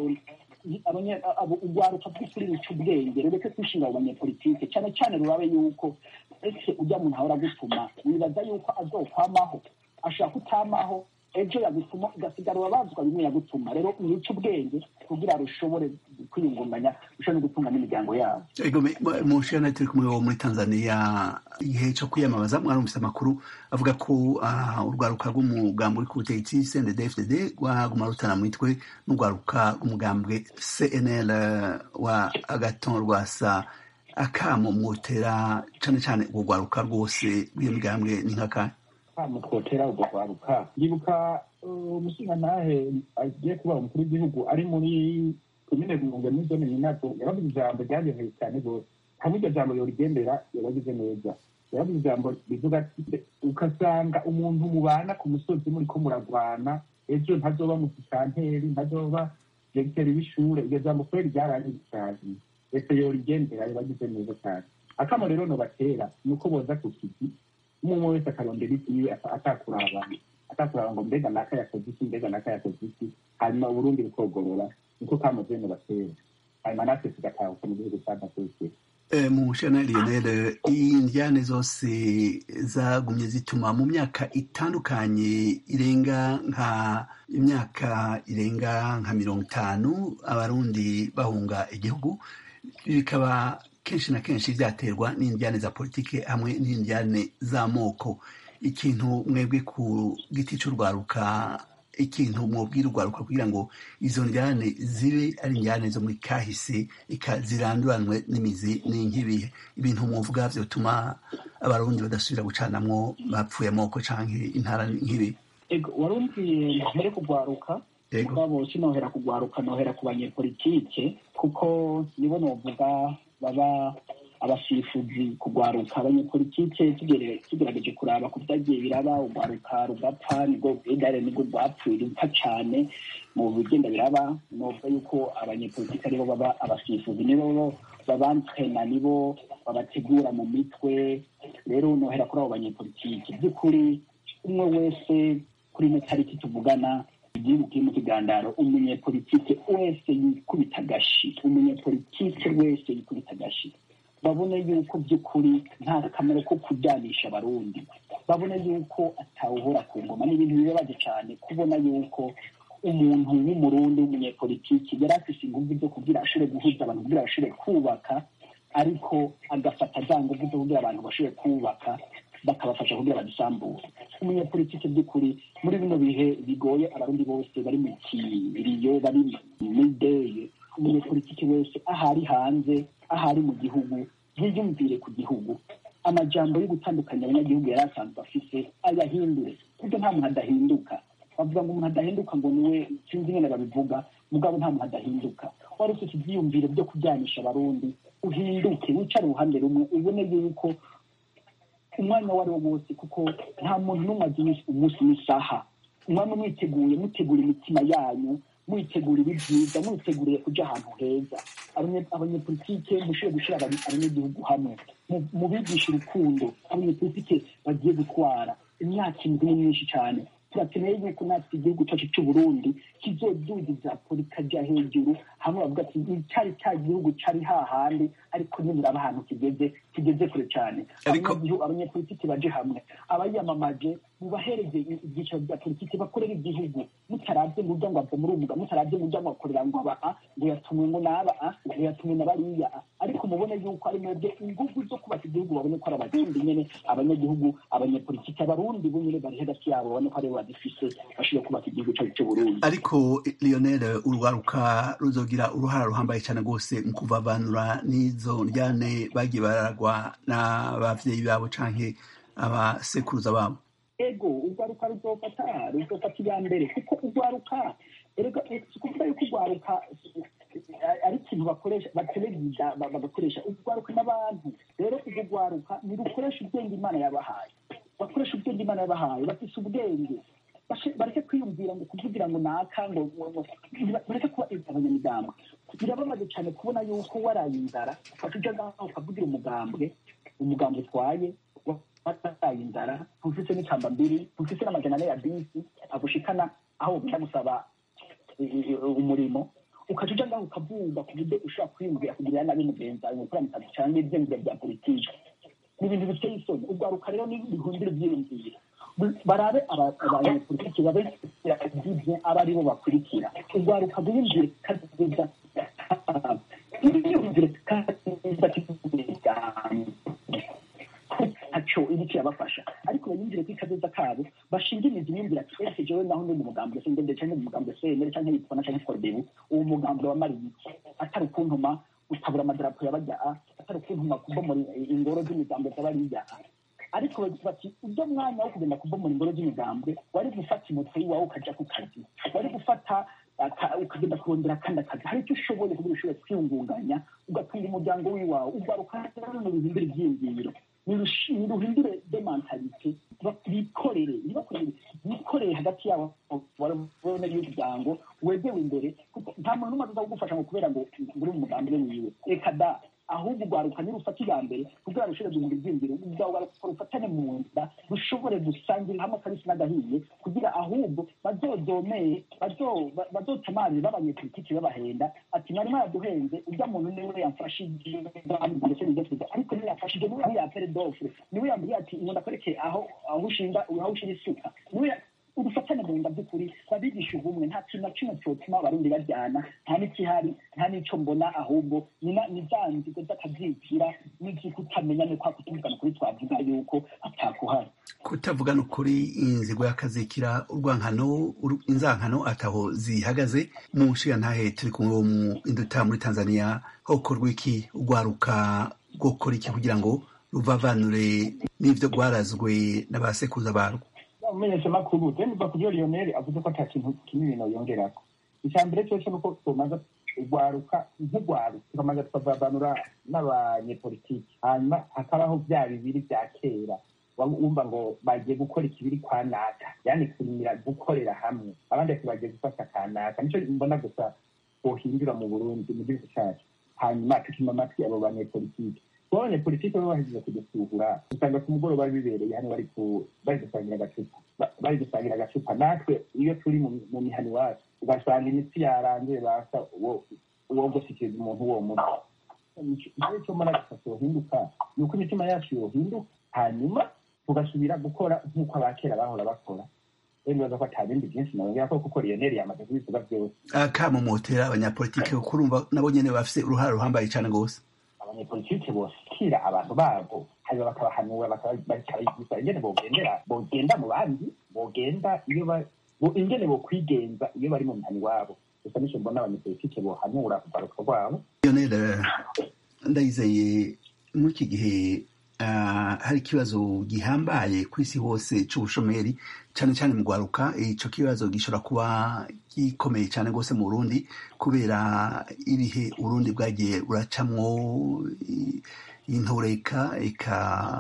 urwaruka by'ukuri ruca ubwenge rureke kwishinga abo banyepolitike cyane cyane rurabe yuko ese ujya muntu ahora agutuma wibaza yuko azokwamaho ashaka kutamaho ejo yagutuma ugasigara urabazwa bimwe yagutuma rero uruca ubwenge kugira rushobore kwiyungunganya rushobore no gutunga n'imiryango yabo ego mu nshingano turi kumwe wo muri tanzania igihe cyo kwiyamamaza mwarumvise amakuru avuga ko urwaruka rw'umugambi uri ku butegetsi cndfdd rwaguma rutana mitwe n'urwaruka rw'umugambwe cnl wa agaton rwasa akamo mwotera cane cane urwo rwaruka rwose rw'iyo migambwe ni nk'akahe kamo twotera urwo rwaruka ndibuka umushingantahe agiye kuba umukuru w'igihugu ari muri komine rumunga muri zone minato yaravuze ijambo ryanyoheye cyane rwose hamwe iryo jambo yorigendera yabagize neza yaravuze ijambo rivuga ati ugasanga umuntu mubana ku musozi muriko muragwana ejo ntazoba mu gisanteri ntazoba diregiteri w'ishure iryo jambo kubera ryarangiye cyane ese yorigendera yabagize neza cyane akamo rero nobatera ni uko boza ku kizi umwe wese akarondera ikiwe atakuraba atakuraba ngo mbega naka yakoze iki mbega naka yakoze iki hanyuma uburundi bukogorora niko kamuze nobatera hanyuma natwe tugatahuka mu gihugu cy'amateke mushana lionel indyane zose zagumye zituma mu myaka itandukanye irenga nka imyaka irenga nka mirongo itanu abarundi bahunga igihugu bikaba kenshi na kenshi byaterwa n'indyane za politike hamwe n'indyane z'amoko ikintu mwebwe ku giti cy'urwaruka ikintu mwubwira urwaruka kugira ngo izo njyane zibe ari njyane zo muri kahise ziranduranwe n'imizi n'inkibihe ibintu muvuga byotuma abarundi badasubira gucanamwo bapfuye amoko canke intara nk'ibi warumviye mbere kugwaruka mugabo sinohera kugwaruka nohera ku banyepolitike kuko nibo novuga baba abasifuzi kugwaruka abanyepolitike tugerageje kuraba ku vyagiye biraba ugwaruka rugapfa nibwo bwigare nibwo rwapfuye rupfa cane mu bigenda biraba novuga yuko abanyepolitike aribo baba abasifuzi nibo babantrena nibo babategura mu mitwe rero nohera kuri abo banyepolitike by'ukuri umwe wese kuri ino tariki tuvugana igihugu kiri mu kigandaro umunyepolitike wese yikubita agashi umunyepolitike wese yikubita agashi babone yuko by'ukuri nta kamaro ko kujyanisha abarundi babone yuko atawuhora ku ngoma ni ibintu bibabaje cyane kubona yuko umuntu w'umurundi w'umunyepolitiki yari afise ingufu zo kugira ashobore guhuza abantu kugira bashobore kubaka ariko agafata za ngufu zo kugira abantu bashobore kubaka bakabafasha kugira badusambure umunyepolitike by'ukuri muri bino bihe bigoye abarundi bose bari mu kiriyo bari muri deye umunyepolitike wese ahari hanze ahari mu gihugu yiyumvire ku gihugu amajambo yo gutandukanya abanyagihugu yari asanzwe afise ayahindure kuko nta muntu adahinduka bavuga ngo umuntu adahinduka ngo niwe sinzi nyine babivuga mugabo nta muntu adahinduka wari ufite ibyiyumviro byo kujyanisha abarundi uhinduke wicare uruhande rumwe ubone yuko umwanya uwo ari wo wose kuko nta muntu n'umwe azi umunsi n'isaha umwanya mwiteguye mutegura imitima yanyu mwitegura ibi byiza mwiteguriye kuja ahantu heza abanyepolitike mushobore gushyira abanyagihugu hamwe mubigisha urukundo abanyepolitike bagiye gutwara imyaka indwi ni myinshi cyane turakeneye yuko natwe igihugu cyacu cy'uburundi kizodugiza kajya hejuru hamwe bavuga ati cyari cya gihugu cyari hahandi ariko nibura ahantu kigeze kigeze kure cyane abanyepolitiki baje hamwe abayamamaje mubahereze ibyicaro bya politiki bakorera igihugu mutarabye ngo ujya ngo ava muri umuga mutarabye ngo ujya ngo akorera ngo aba a ngo yatumwe ngo n'aba a ngo yatumwe na bariya a ariko mubone yuko ari mwebwe ingufu zo kubaka igihugu babone ko ari abarundi nyene abanyagihugu abanyepolitiki abarundi bo nyene bari hagati yabo babone ko aribo badifise bashobora kubaka igihugu cyacu cy'uburundi ariko lionel urwaruka ruzogira uruhara ruhambaye cyane rwose mu kuvavanura n'izo njyane bagiye baragwa n'abavyeyi babo canke abasekuruza babo ego urwaruka ruzofata ruzofata iya mbere kuko urwaruka erega si ukuvuga yuko urwaruka ari ikintu bakoresha batereza bagakoresha urwaruka n'abantu rero urwo rwaruka ntirukoresha ubwenge imana yabahaye bakoresha ubwenge imana yabahaye bafise ubwenge bareke kwiyumvira ngo kuvugira ngo naka ngo bareke kuba abanyamigambwe birabamaze cyane kubona yuko waraye inzara ufata ujya ngaho ukavugira umugambwe umugambwe utwaye wataye inzara ntufise n'ikamba mbiri ntufise n'amajana ane ya bisi agushikana aho ugenda gusaba umurimo ukaca uja ngaho ukavuga ku buryo ushobora kwiyumvira kugirira nabi mugenzi wawe gukora mutazi cyangwa ivyiyumviro bya politiki ni ibintu biteye isoni urwaruka rero ni bihundira ivyiyumviro barabe abanyepolitiki babe ibyo aba aribo bakurikira urwaruka rwiyumvire kaziza iyumvire kaziza ntaco ibi kirabafasha ariko bayumvire ko ikazoza kabo bashinga imizi biyumvira ati ese jewe naho ndi mu mugambwe se ngende canke mu mugambwe se mbere canke yitwana canke kodebu uwo mugambwe wa mariye atari ukuntuma utabura amadarapo yabajya atari ukuntumwa kubomora ingoro z'imigambo z'abariya ariko bati ibyo mwanya wo kugenda kubomora ingoro z'imigambwe wari gufata imoto y'iwawe ukaja ku kazi wari gufata ukagenda kurondera akandi akazi hari icyo ushoboye kugira ushobore kwiyungunganya ugatunga umuryango w'iwawe ugaruka no bihindura ibyiyumviro niruhindure de mentalite bikorere bikorere hagati yabo babone y'umuryango wegewe imbere nta muntu n'umwe aza kugufasha ngo kubera ngo uri mu mugambi we wiwe reka da ahubwo urwaruka nirufata iya mbere kugira rushobore guhindura ibyiyumviro urwaruka rufatane mu nda rushobore gusangira hamwe akabisi n'agahiye kugira ahubwo bazozomeye bazotamarire b'abanyepolitiki babahenda ati mwari mwaraduhenze urya muntu niwe yamfashije ndetse n'ibyo ariko niwe yafashije niwe yapere dofure niwe yambwiye ati ngo ndakwereke aho aho ushinga aho ushyira isuka niwe udufatane mu nda by'ukuri babigisha ubumwe nta kintu na kimwe cyotuma abarundi bajyana nta n'ikihari nta n'icyo mbona ahubwo ni za nzigo z'akabyikira n'izikutamenya ni kwa kutumvikana kuri twavuga yuko atakuhari kutavugana ukuri inzigo y'akazikira urwankano inzankano ataho zihagaze mu nshinga ntahe turi kumwe wo mu induta muri tanzania hokorwa iki urwaruka rwokora iki kugira ngo ruvavanure n'ibyo rwarazwe na ba sekuruza barwo umumenyeshamakuru temba ku byo lionel avuze ko ata kintu kinini noyongerako icya mbere cyose ni uko tumaze urwaruka nk'urwaruka tukamaze tukavavanura n'abanyepolitiki hanyuma hakabaho bya bibiri bya kera wumva ngo bagiye gukora ikibiri kwa naka yani kurimira gukorera hamwe abandi ati bagiye gufata kanaka nicyo mbona gusa bohindura mu burundi mu gihugu cyacu hanyuma tukima amatwi abo banyepolitiki kuba abanyepolitiki baba bahejeje kudusuhura usanga ku mugoroba bibereye hano bari bari gusangira agacupa bari gusangira agacupa natwe iyo turi mu mihani iwacu ugasanga imitsi yarangiye basa uwo gushyikiriza umuntu uwo muti igihe cyo mbona gusa yohinduka ni uko imitima yacu yohinduka hanyuma tugasubira gukora nk'uko abakera bahora bakora bibaza ko ata bindi byinshi nabongera ko kuko lionel yamaze kubivuga byose akamumotera abanyapolitiki kuko urumva nabo nyene bafise uruhare ruhambaye cane rwose abanyepolitike boshikira abantu babo hanyuma bakabahanura bakabigisha ingene bogendera bogenda mu bandi bogenda iyo ingene bokwigenza iyo bari mu mihani wabo gusa nico mbona abanyepolitike bohanura kugaruka rwabo lionel ndayizeye muri iki gihe hari ikibazo gihambaye ku isi hose c'ubushomeri cane cane mu rwaruka ico kibazo gishobora kuba gikomeye cane rwose mu burundi kubera ibihe urundi bwagiye buracamwo intureka eka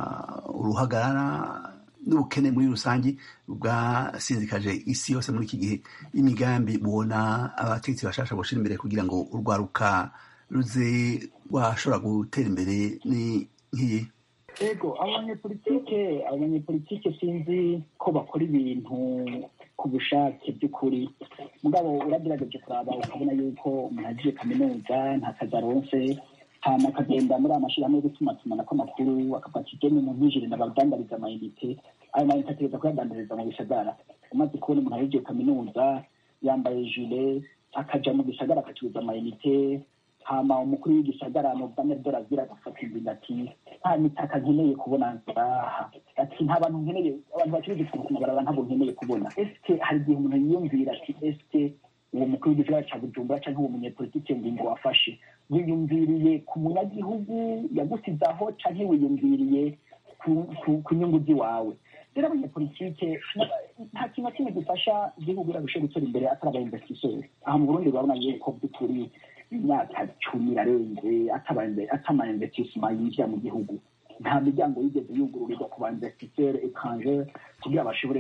uruhagarara n'ubukene muri rusange bwasinzikaje isi yose muri iki gihe imigambi mubona abategetsi bashasha boshira imbere kugira ngo urwaruka ruze rwashobora gutera imbere ni nk'iyi ego abanyepolitike abanyepolitike sinzi ko bakora ibintu ku bushake by'ukuri mugabo uragerageje kuraba ukabona yuko umuntu agiye kaminuza nta kazi aronse hama akagenda muri aya mashyirahamwe yo gutumatumanako amakuru akafata igeni mu ntijire nabadandariza amayinite ayo mayinite ategereza kuyadandariza mu bisagara umaze kubona umuntu agiye kaminuza yambaye jile akaja mu gisagara agacuruza amayinite hama umukuru w'igisagara mubane dorazira agafata ingingo ati nta mitaka nkeneye kubona ngaha ati nta bantu nkeneye abantu bacuruza ikintu ku mabarabara ntabwo nkeneye kubona eske hari igihe umuntu yiyumvira ati eske uwo mukuru w'igisagara ca bujumbura canke uwo munyepolitike ngingo wafashe wiyumviriye ku munyagihugu yagusizaho canke wiyumviriye ku nyungu z'iwawe rero abanyepolitike nta kintu na kimwe gifasha igihugu irarusha gutera imbere atari abainvestiseri aha mu burundi urabona yuko by'ukuri imyaka cumi irarenze atama investissement yinjira mu gihugu nta miryango yigeze yugururirwa ku ba investisseur étranger kugira bashobore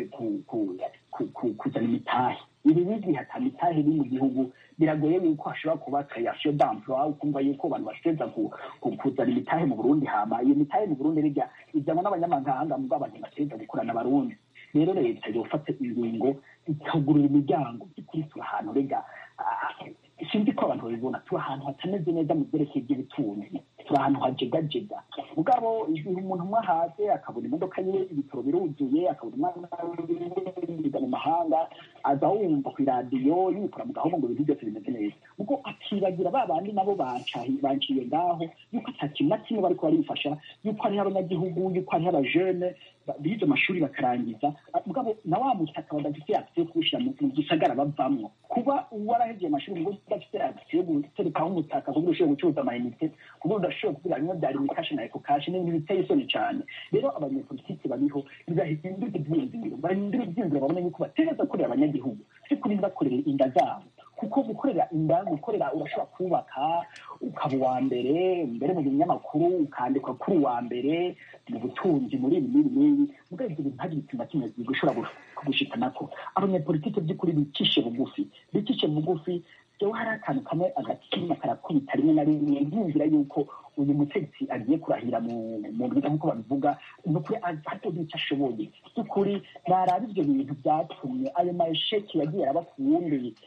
kuzana imitahe ibi bigihe ata mitahe iri mu gihugu biragoye yuko hashobora kuba création d'emploi ukumva yuko abantu bashobora kuzana imitahe mu burundi hama iyo mitahe mu burundi rijya ijyanwa n'abanyamahanga mubwo abantu bategereza gukorana abarundi rero leta yofata ingingo ikagurura imiryango by'ukuri turi ahantu rega sinzi ko abantu babibona turi ahantu hatameze neza mu byerekeye by'ubutunzi turi ahantu hajegajega mugabo igihe umuntu umwe ahaze akabona imodoka ye ibitaro biruzuye akabona umwana yiga mu mahanga aza wumva ku iradiyo yikora mu gahunda ngo ibintu byose bimeze neza ubwo akibagira ba bandi nabo banciye ngaho yuko ata kintu na kimwe bariko barifasha yuko hariho abanyagihugu yuko hariho abajene bize amashuri bakarangiza mugabo na wa mutaka badafite akisi yo kuwushyira mu gisagara bavamwo kuba warahegeye amashuri ngo udafite akisi yo guterekaho umutaka kugira ushobore gucuruza amayinite kugira udashobora kugira bimwe byari imikashi na eko kashi n'ibintu biteye isoni cyane rero abanyepolitiki bariho ntibahindura ibyiyumviro bahindura ibyiyumviro babona yuko bategereza gukorera abanyagihugu si kuri bakorera inda zabo kuko gukorera inda gukorera urashobora kubaka ukaba uwa mbere mbere mu binyamakuru ukandikwa kuri uwa mbere mu butunzi muri ibi n'ibi n'ibi mugabo ibyo bintu ntagire ikintu na kimwe bishobora kugushikanako abanyapolitike by'ukuri bicishe bugufi bicishe bugufi rero hari akantu kamwe agatima karakubita rimwe na rimwe nkumvira yuko uyu mutegetsi agiye kurahira mu bwiza nk'uko babivuga ni ukuri hatogira icyo ashoboye by'ukuri naraba ibyo bintu byatumye ayo masheki yagiye araba ku wundi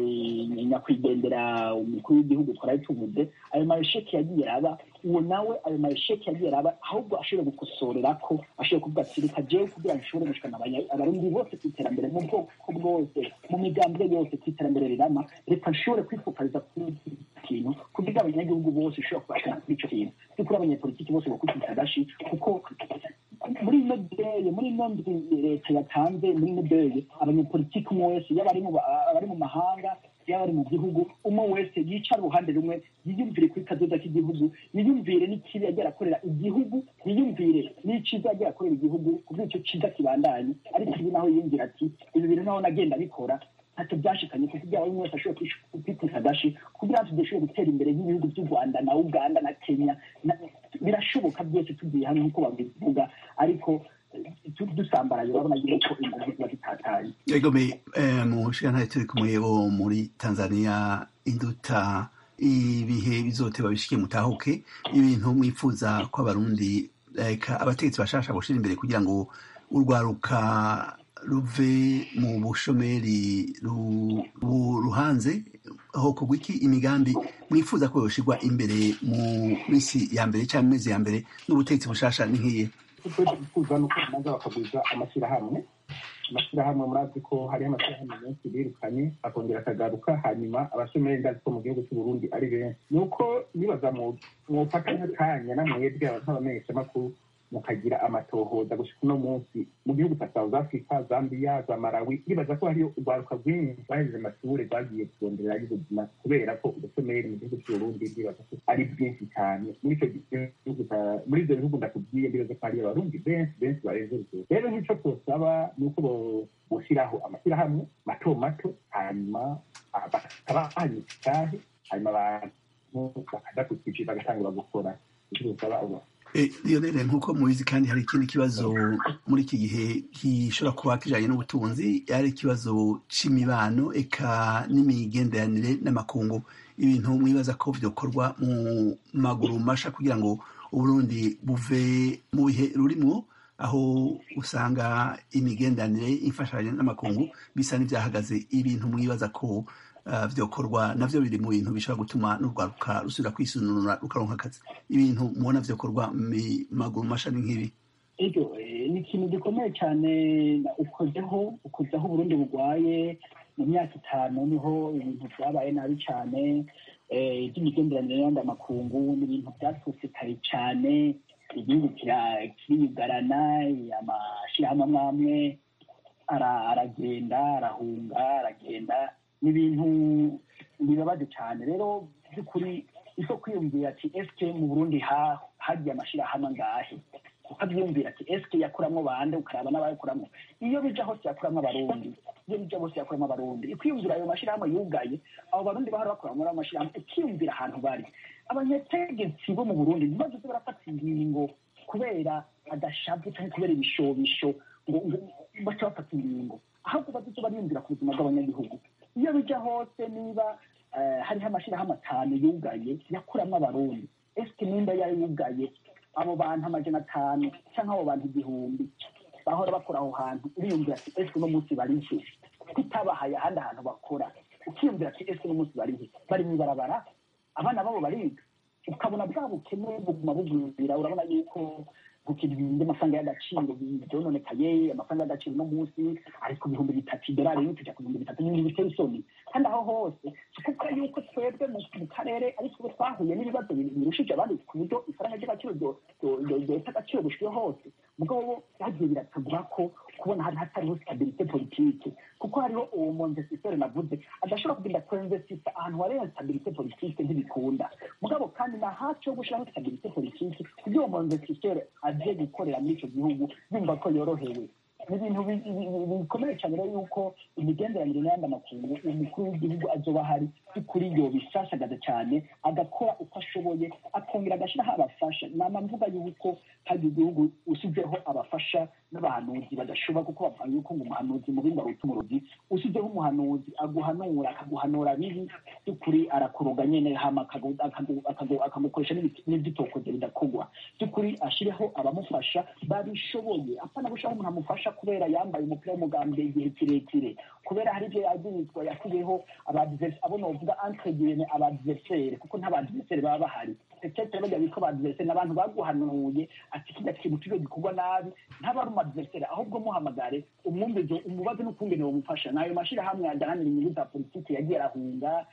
nyakwigendera umukuru w'igihugu twari tuvuze ayo masheki yagiye araba uwo nawe ayo masheki yagiye araba ahubwo ashobora gukosorera ko ashobora kuvuga ati reka jewe kugira ngo nshobore gushikana abarundi bose ku iterambere mu bwoko bwose mu migambwe yose ku iterambere rirama reka nshobore kwifokaliza kuri kintu kugira abanyagihugu bose ushobora kubashikana kuri ico kintu by'ukuri abanyepolitiki bose bakubita agashi kuko muri ino deye muri ino ndwi leta yatanze muri ino deye abanyepolitiki umwe wese yaba abari mu mahanga yaba ari mu gihugu umwe wese yicara uruhande rumwe yiyumvire kuri kazoza k'igihugu yiyumvire n'ikibi yagiye arakorera igihugu yiyumvire n'iciza yagiye akorera igihugu kubera icyo ciza kibandanye ariko ibi naho yiyumvira ati ibi bintu naho nagenda bikora ntacyo byashikanye kuko ibyaba buri wese ashobora kwiteza agashi kugira ngo tudashobore gutera imbere nk'ibihugu by'u rwanda na uganda na kenya birashoboka byose tugiye hamwe nk'uko babivuga ariko dusambaraye urabona yuko ingufu ziba zitatanye egome mu nshinga turi kumwe bo muri tanzania induta ibihe bizote babishike mutahuke ibintu mwifuza ko abarundi abategetsi bashasha gushira imbere kugira ngo urwaruka ruve mu bushomeri ruhanze aho kugwa iki imigambi mwifuza ko yoshirwa imbere mu minsi ya mbere cyangwa mu mezi ya mbere n'ubutegetsi bushasha ni nk'iye icyo twifuza ni uko babanza bakagwiza amashyirahamwe amashyirahamwe murazi ko hariho amashyirahamwe menshi birukanye akongera akagaruka hanyuma abashomeri ndazi ko mu gihugu cy'u Burundi ari benshi ni uko nibaza mwofata nk'akanya namwebwe nk'abamenyeshamakuru mukagira amatohoza gushika uno munsi mu gihugu cya south africa zambia za malawi nibaza ko hariyo urwaruka rwinshi bahejeje amashuri rwagiye kurondera y'ubuzima kubera ko ubushomeri mu gihugu cy'uburundi ndibaza ko ari bwinshi cyane muri icyo gihugu muri ibyo bihugu ndakubwiye ndibaza ko hariyo abarundi benshi benshi barenze urugero rero nk'icyo twosaba ni uko gushyiraho amashyirahamwe mato mato hanyuma bakaba hanyuma hanyuma abantu bakaja ku kiciro bagatangura gukora icyo twosaba lionel nk'uko mubizi kandi hari ikindi kibazo muri iki gihe gishobora kuba kijanye n'ubutunzi ari ikibazo c'imibano eka n'imigenderanire n'amakungu ibintu mwibaza ko vyokorwa mu maguru masha kugira ngo uburundi buve mu bihe rurimwo aho usanga imigenderanire imfashanyo n'amakungu bisa n'ivyahagaze ibintu mwibaza ko vyokorwa navyo biri mu bintu bishobora gutuma n'urwaruka rusubira kwisununura rukaronka akazi ibintu mubona vyokorwa mu maguru mashani nk'ibi ego ni ikintu gikomeye cyane ukozeho ukozeho uburundi bugwaye mu myaka itanu niho ibintu vyabaye nabi cyane iby'imigenderanire y'andi amakungu ni ibintu byatutse kare cyane igihugu kiriyugarana amashyirahamwe amwe amwe aragenda arahunga aragenda ni ibintu bibabaje cyane rero by'ukuri iso kwiyumvira ati esike mu burundi hagiye amashyirahamwe angahe ukabyiyumvira ati esike yakuramo bande ukaraba n'abayakuramo iyo bija hose yakuramo abarundi iyo bija hose yakuramo abarundi ikwiyumvira ayo mashyirahamwe yugaye abo barundi bahora bakora muri ayo mashyirahamwe ukiyumvira ahantu bari abanyategetsi bo mu burundi ntibaze barafata ingingo kubera agashavu cyangwa kubera ibishobisho ngo baca bafata ingingo ahubwo bazizo bariyumvira ku buzima bw'abanyagihugu iyo bija hose niba hariho amashyirahamwe atanu yugaye yakuramo abarundi esike nimba yari yugaye abo bantu amajana atanu cyangwa abo bantu igihumbi bahora bakora aho hantu uriyumvira ati esike uno munsi barihe kutabahaye ahandi hantu bakora ukiyumvira ati esike uno munsi barihe bari mu ibarabara abana babo bariga ukabona bwa bukene buguma bugwira urabona yuko gukina ibintu by'amafaranga y'agaciro byononekaye amafaranga y'agaciro uno munsi ari ku bihumbi bitatu idolari rimwe kujya ku bihumbi bitatu n'ibindi biteye isoni kandi aho hose si kuko yuko twebwe mu karere ari twe twahuye n'ibibazo birushije abandi ku buryo ifaranga ry'agaciro ryota agaciro gushyiwe hose mugabo byagiye biratugura ko kubona hari hatariho stabilite politike kuko hariho uwo monvestiseri navuze adashobora kugenda kuinvestisa ahantu hariho stabilite politike ntibikunda mugabo kandi na hafi yo gushiraho stabilite politike kugira uwo monvestiseri aje gukorera muri ico gihugu yumva ko yorohewe ni ibintu bikomeye cyane rero yuko imigenderanire n'ayandi makungu umukuru w'igihugu azoba ahari by'ukuri yo bisashagaza cyane agakora uko ashoboye akongera agashyiraho abafasha nama mvuga yuko hari igihugu usizeho abafasha n'abahanuzi badashobora kuko bavuga yuko ngo umuhanuzi mu bindi aruta umurozi usizeho umuhanuzi aguhanura akaguhanura bibi by'ukuri arakuroga nyene hama akagukoresha n'ibyitokoze bidakogwa by'ukuri ashireho abamufasha babishoboye apana gushiraho umuntu amufasha kubera yambaye umupira w'umugambwe igihe kirekire kubera hari ibyo yagirizwa yasizeho abo novuga entre guillemets abadversaire kuko nta badversaire baba bahari peut-être bajya bitwa abadversaire ni abantu baguhanuye ati kiriya kintu turiyo gikorwa nabi ntaba ari umadversaire ahubwo muhamagare umwumvizo umubaze n'ukungene wamufasha nayo mashirahamwe adahanira inyungu za politiki yagiye arahunga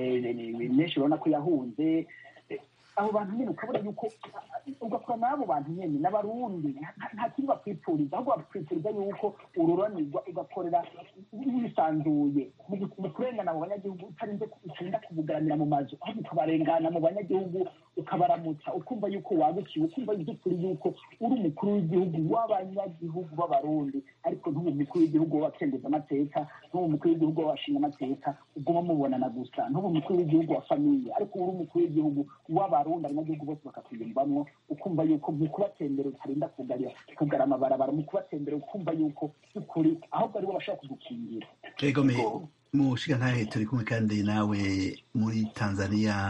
menshi urabona ko yahunze abo bantu nyine ukabona yuko ugakora n'abo bantu nyine n'abarundi nta kindi bakwipfuriza ahubwo bakwipfuriza yuko ururanirwa ugakorera wisanzuye mu kurengana mu banyagihugu utarinze utinda kubugaranira mu mazu ahubwo ukabarengana mu banyagihugu ukabaramutsa ukumva yuko wagukiwe ukumva by'ukuri yuko uri umukuru w'igihugu w'abanyagihugu b'abarundi ariko ntube umukuru w'igihugu w'abakengeza amateka ntube umukuru w'igihugu w'abashinga amateka uguma mubonana gusa ntube umukuru w'igihugu wa famiye ariko uri umukuru w'igihugu w'abarundi abanyagihugu bose bakakwiyumvamwo ukumva yuko mu kubatembera utarinda kugarira kugara amabarabara mu kubatembera ukumva yuko by'ukuri ahubwo aribo bashobora kugukingira mushiga ntahe turi kumwe kandi nawe muri tanzania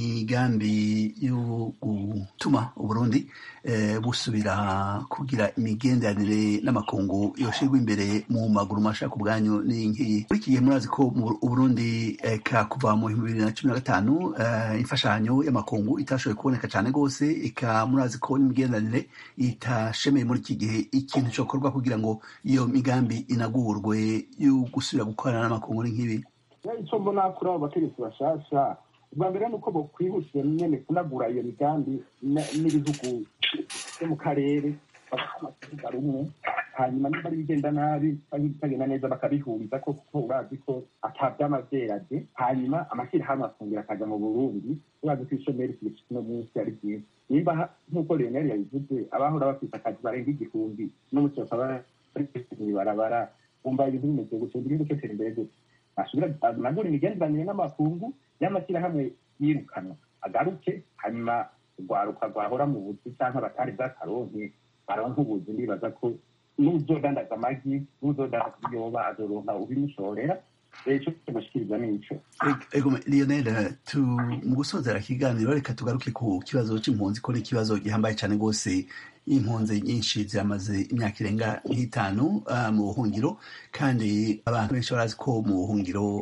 migambi yo gutuma uburundi busubira kugira imigenderanire n'amakungu yoshirwa imbere mu maguru mashaka ubwanyu ni nkiyi muri iki gihe murazi ko uburundi eka kuva mu bihumbi bibiri na cumi na gatanu imfashanyo y'amakungu itashoboye kuboneka cyane rwose eka murazi ko n'imigenderanire itashemeye muri iki gihe ikintu cyokorwa kugira ngo iyo migambi inagurwe yo gusubira gukorana n'amakungu muri nk'ibi icyo mbona kuri abo bategetsi bashasha ubwa mbere ni uko bokwihutira nyine kunagura iyo migambi n'ibihugu byo mu karere bakamakuvuga rumwe hanyuma niba ari bigenda nabi cyangwa ibitagenda neza bakabihuriza ko kuko urazi ko atabyama byerade hanyuma amashyirahamwe akongera akaja mu burundi urazi ko ishomeri kino munsi ari byiza nimba nk'uko leonel yabivuze abahora bafite akazi barenga igihumbi n'umuco bakaba bari mw'ibarabara bumva ibintu bimeze gutyo igihugu cyotera imbere gutyo asubira anagura imigenderanire n'amakungu y'amashyirahamwe yirukanwa agaruke hanyuma rwaruka rwahora mu buzi cyangwa abatari bw'akaronke baronka ubuzi ndibaza ko n'uzodandaza amagi n'uzodandaza ibiyoba azoronka ubimushorera icyo gushikiriza nico lionel mu gusozera ikiganiro reka tugaruke ku kibazo c'impunzi ko ni ikibazo gihambaye cyane rwose impunzi nyinshi ziramaze imyaka irenga nk'itanu mu buhungiro kandi abantu benshi barazi ko mu buhungiro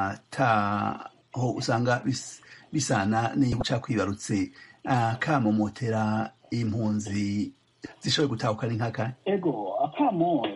ataho usanga bisana n'igihugu cakwibarutse kamomotera impunzi zishoboye gutahukana inkaka ego akamo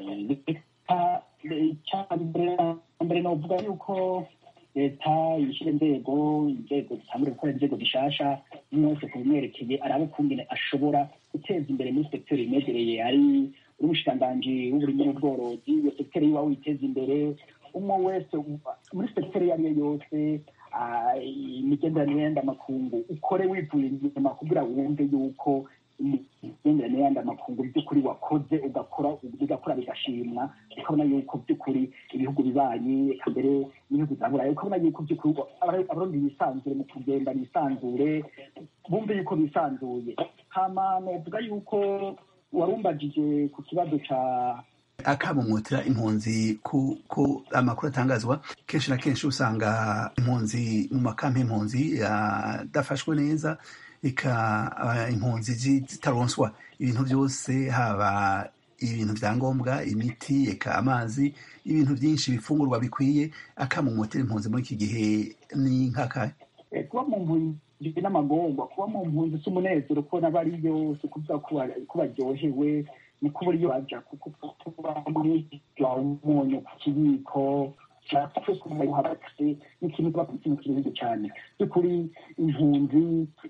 mbere novuga yuko leta yishyira inzego inzego zitangure gukora inzego zishasha umwe wese ku bimwerekeye arabe ukungene ashobora guteza imbere muri sekiteri imegereye ari uri umushikiranganji w'uburimyi n'ubworozi iyo sekiteri yiwa witeza imbere umwe wese muri sekiteri iyo ari yo yose imigenderanire y'andi amakungu ukore wivuye inyuma kugira wumve yuko imigenderanire y'andi amakungu by'ukuri wakoze ugakora bigakora bigashimwa ukabona yuko by'ukuri ibihugu bibanyi mbere n'ibihugu bya burayi ukabona yuko by'ukuri abarundi bisanzure mu kugenda bisanzure bumve yuko bisanzuye hama novuga yuko warumbagije ku kibazo ca akamumutira impunzi ko amakuru atangazwa kenshi na kenshi usanga impunzi mu makampi impunzi adafashwe neza eka impunzi zitaronswa ibintu byose haba ibintu bya ngombwa imiti eka amazi ibintu byinshi bifungurwa bikwiye akamumutira impunzi muri iki gihe ni nk'akahe kuba mu mpunzi n'amagorwa kuba mu mpunzi si umunezero kubona bariyo si ukuvuga ko baryohewe ni kuba uriyo baja kuko kuba muri umunyu ku kibiko cyangwa kumuha bakase n'ikintu kiba ku kintu kirenze cyane by'ukuri impunzi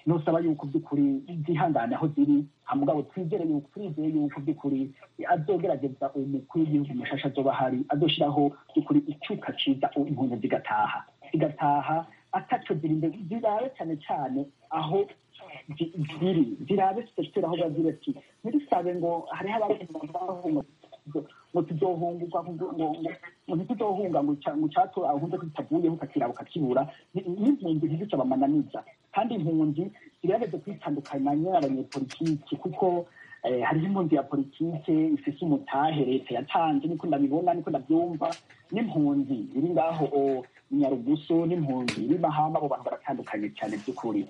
nosaba yuko by'ukuri zihangane aho ziri hamugabo twizere yuko turizeye yuko by'ukuri azogerageza umukuru w'igihugu mushasha azoba hari azoshiraho by'ukuri icyuka ciza impunzi zigataha zigataha ataco zirinde zirabe cyane cyane aho ziri zirabe sitera aho bazira ati ntidusabe ngo hariho abahunga ngo tuzohungurwa ngo ntituzohunga ngo cyatura ahunze kitavuyeho ukakiraba ukakibura n'impunzi ntizica bamananiza kandi impunzi ziragerageza kwitandukanya n'abanyepolitiki kuko hariho impunzi ya politike ifise umutahe leta yatanze niko ndabibona niko ndabyumva n'impunzi iri ngaho nyarugusu n'impunzi iri mahama abo bantu baratandukanye cyane by'ukuri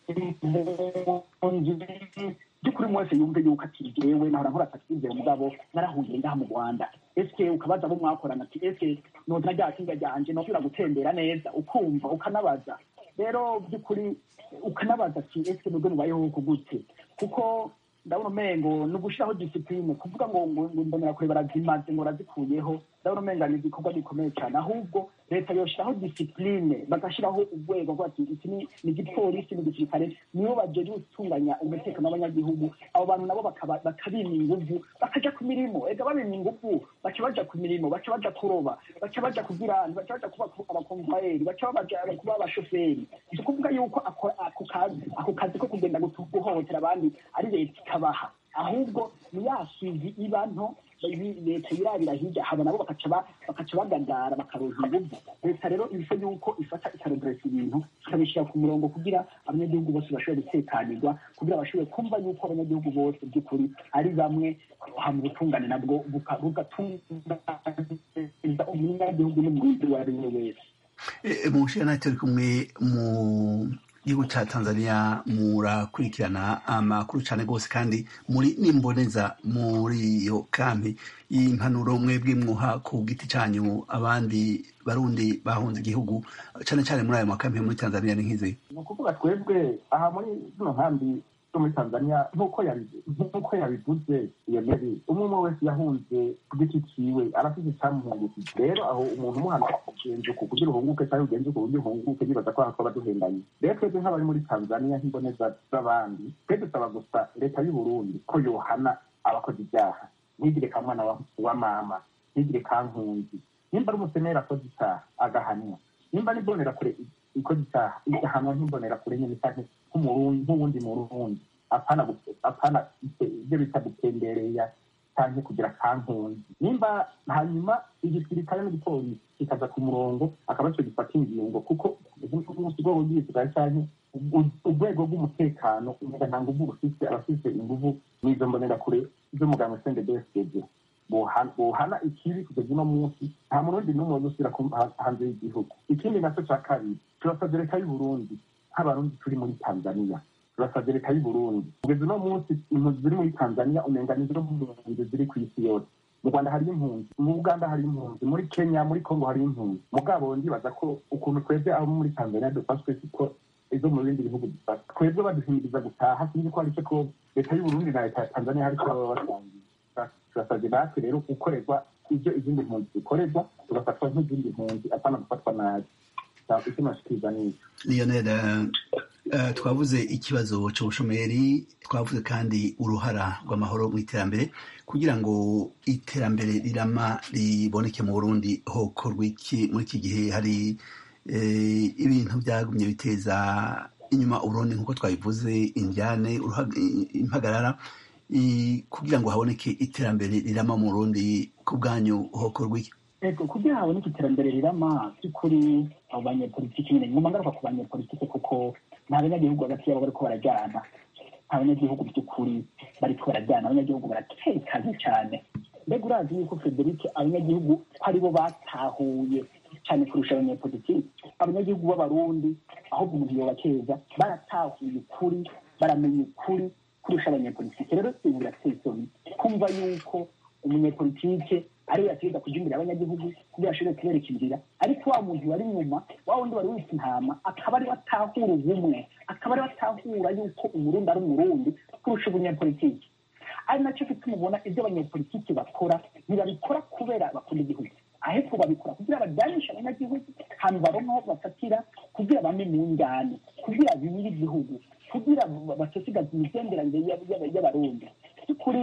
by'ukuri mwese yumve yuko ati jewe nahora nkora taxizere mugabo narahuye ngaha mu rwanda eske ukabaza abo mwakorana ati eske nozina rya kinga ryanje nosubira gutembera neza ukumva ukanabaza rero by'ukuri ukanabaza ati eske nubwo mubayeho uku gute kuko ndabona umengo ni ugushiraho disipline kuvuga ngo ngo mbonera kure barazimaze ngo razikuyeho ndabona umenga ni igikorwa gikomeye cyane ahubwo leta yoshiraho disipline bagashiraho urwego rwa ati iki ni igipolisi ni igisirikare nibo bajeje gutunganya umutekano w'abanyagihugu abo bantu nabo bakabima inguvu bakaja ku mirimo ega babima inguvu baca baja ku mirimo baca baja kuroba baca baja kugira baca baja kuba abakonvayeri baca baja kuba abashoferi si ukuvuga yuko ako kazi ako kazi ko kugenda guhohotera abandi ari leta ikabaha ahubwo ni yasizi iba nto leta yirabira hirya haba nabo bakaca bagandara bakaroza inguvu leta rero ibisa yuko ifata ikaregereza ibintu ikabishyira ku murongo kugira abanyagihugu bose bashobore gutekanirwa kugira bashobore kumva yuko abanyagihugu bose by'ukuri ari bamwe mu butungane nabwo bugatunganiza umunyagihugu n'umurundi uwo ari we wese mu nshinga turi kumwe mu gihugu cya tanzania murakurikirana amakuru cyane rwose kandi muri n'imboneza muri iyo kambi y'impanuro mwebwe mwuha ku giti cyanyu abandi barundi bahunze igihugu cyane cyane muri ayo makambi muri tanzania ni nk'izi ni ukuvuga twebwe aha muri zino nkambi zo muri tanzania nk'uko yabivuze iyo meri umwe umwe wese yahunze ku giti ciwe arafite icyamuhungukije rero aho umuntu umuhana ugenze uku kugira uhunguke cyangwa ugenze uku kugira uhunguke nibaza ko hakaba duhendanye rero twebwe nk'abari muri tanzania nk'imboneza z'abandi twe dusaba gusa leta y'u burundi ko yohana abakoze ibyaha ntigire ka mwana wa mama ntigire ka nkunzi nimba ari umuseneri akoze icyaha agahanwa nimba ari kure ikoze icyaha igahanwa nk'imbonerakure nyine cyane nk'uwundi murundi apana apana ibyo bita gutembereya cyangwa kugira kankunzi nimba hanyuma igisirikare n'igipolisi kikaza ku murongo akaba cyo gifata ingingo kuko urwego rw'igisirikare cyangwa urwego rw'umutekano umenga nta nguvu rufite abafite inguvu n'izo mbonerakure z'umuganga sende besege bohana ikibi kugeza uno munsi nta murundi n'umwe uzusubira hanze y'igihugu ikindi nacyo cya kabiri turasabye leta y'u burundi nk'abarundi turi muri tanzania turasabye leta y'u burundi kugeza uno munsi impunzi ziri muri tanzania umenga ni zo mpunzi ziri ku isi yose mu rwanda hari impunzi mu uganda hari impunzi muri kenya muri congo hari impunzi mugabo ndibaza ko ukuntu twebwe abo muri tanzania dufashwe siko izo mu bindi bihugu dufata twebwe baduhimiriza gutaha sinzi ko ari cyo ko leta y'u burundi na leta ya tanzania hari icyo baba basangiye turasabye natwe rero gukorerwa ibyo izindi mpunzi zikorerwa tugafatwa nk'izindi mpunzi apana gufatwa nabi icyo nashikiriza n'icyo lionel twavuze ikibazo cy'ubushomeri twavuze kandi uruhara rw'amahoro mu iterambere kugira ngo iterambere rirama riboneke mu burundi hokorwa iki muri iki gihe hari ibintu byagumye biteza inyuma uburundi nk'uko twabivuze injyane impagarara kugira ngo haboneke iterambere rirama mu burundi ku bwanyu hokorwa iki ego kugira haboneke iterambere rirama by'ukuri abo banyepolitiki nyine ngomba ngaruka ku banyepolitiki kuko nta banyagihugu hagati yabo bariko barajyana nta banyagihugu by'ukuri bariko barajyana abanyagihugu baratekanye cyane mbega urazi yuko frederic abanyagihugu ko aribo batahuye cyane kurusha abanyepolitiki abanyagihugu b'abarundi ahubwo umuntu yobakeza baratahuye ukuri baramenya ukuri kurusha abanyepolitike rero ibintu birateye isoni kumva yuko umunyepolitike ariwe yategeka kuja imbere y'abanyagihugu kugira ashobore kubereka inzira ariko wa muntu wari inyuma wa wundi wari wita intama akaba ariwe atahura ubumwe akaba ariwe atahura yuko umurundi ari umurundi kurusha umunyepolitike ari nacyo gituma ubona ibyo abanyepolitiki bakora ntibabikora kubera bakunda igihugu ahubwo babikora kugira bajyanishe abanyagihugu hanyuma baronke aho bafatira kugira bame mu njyane kugira bimire igihugu kugira batosigaza imigenderanire y'abarundi by'ukuri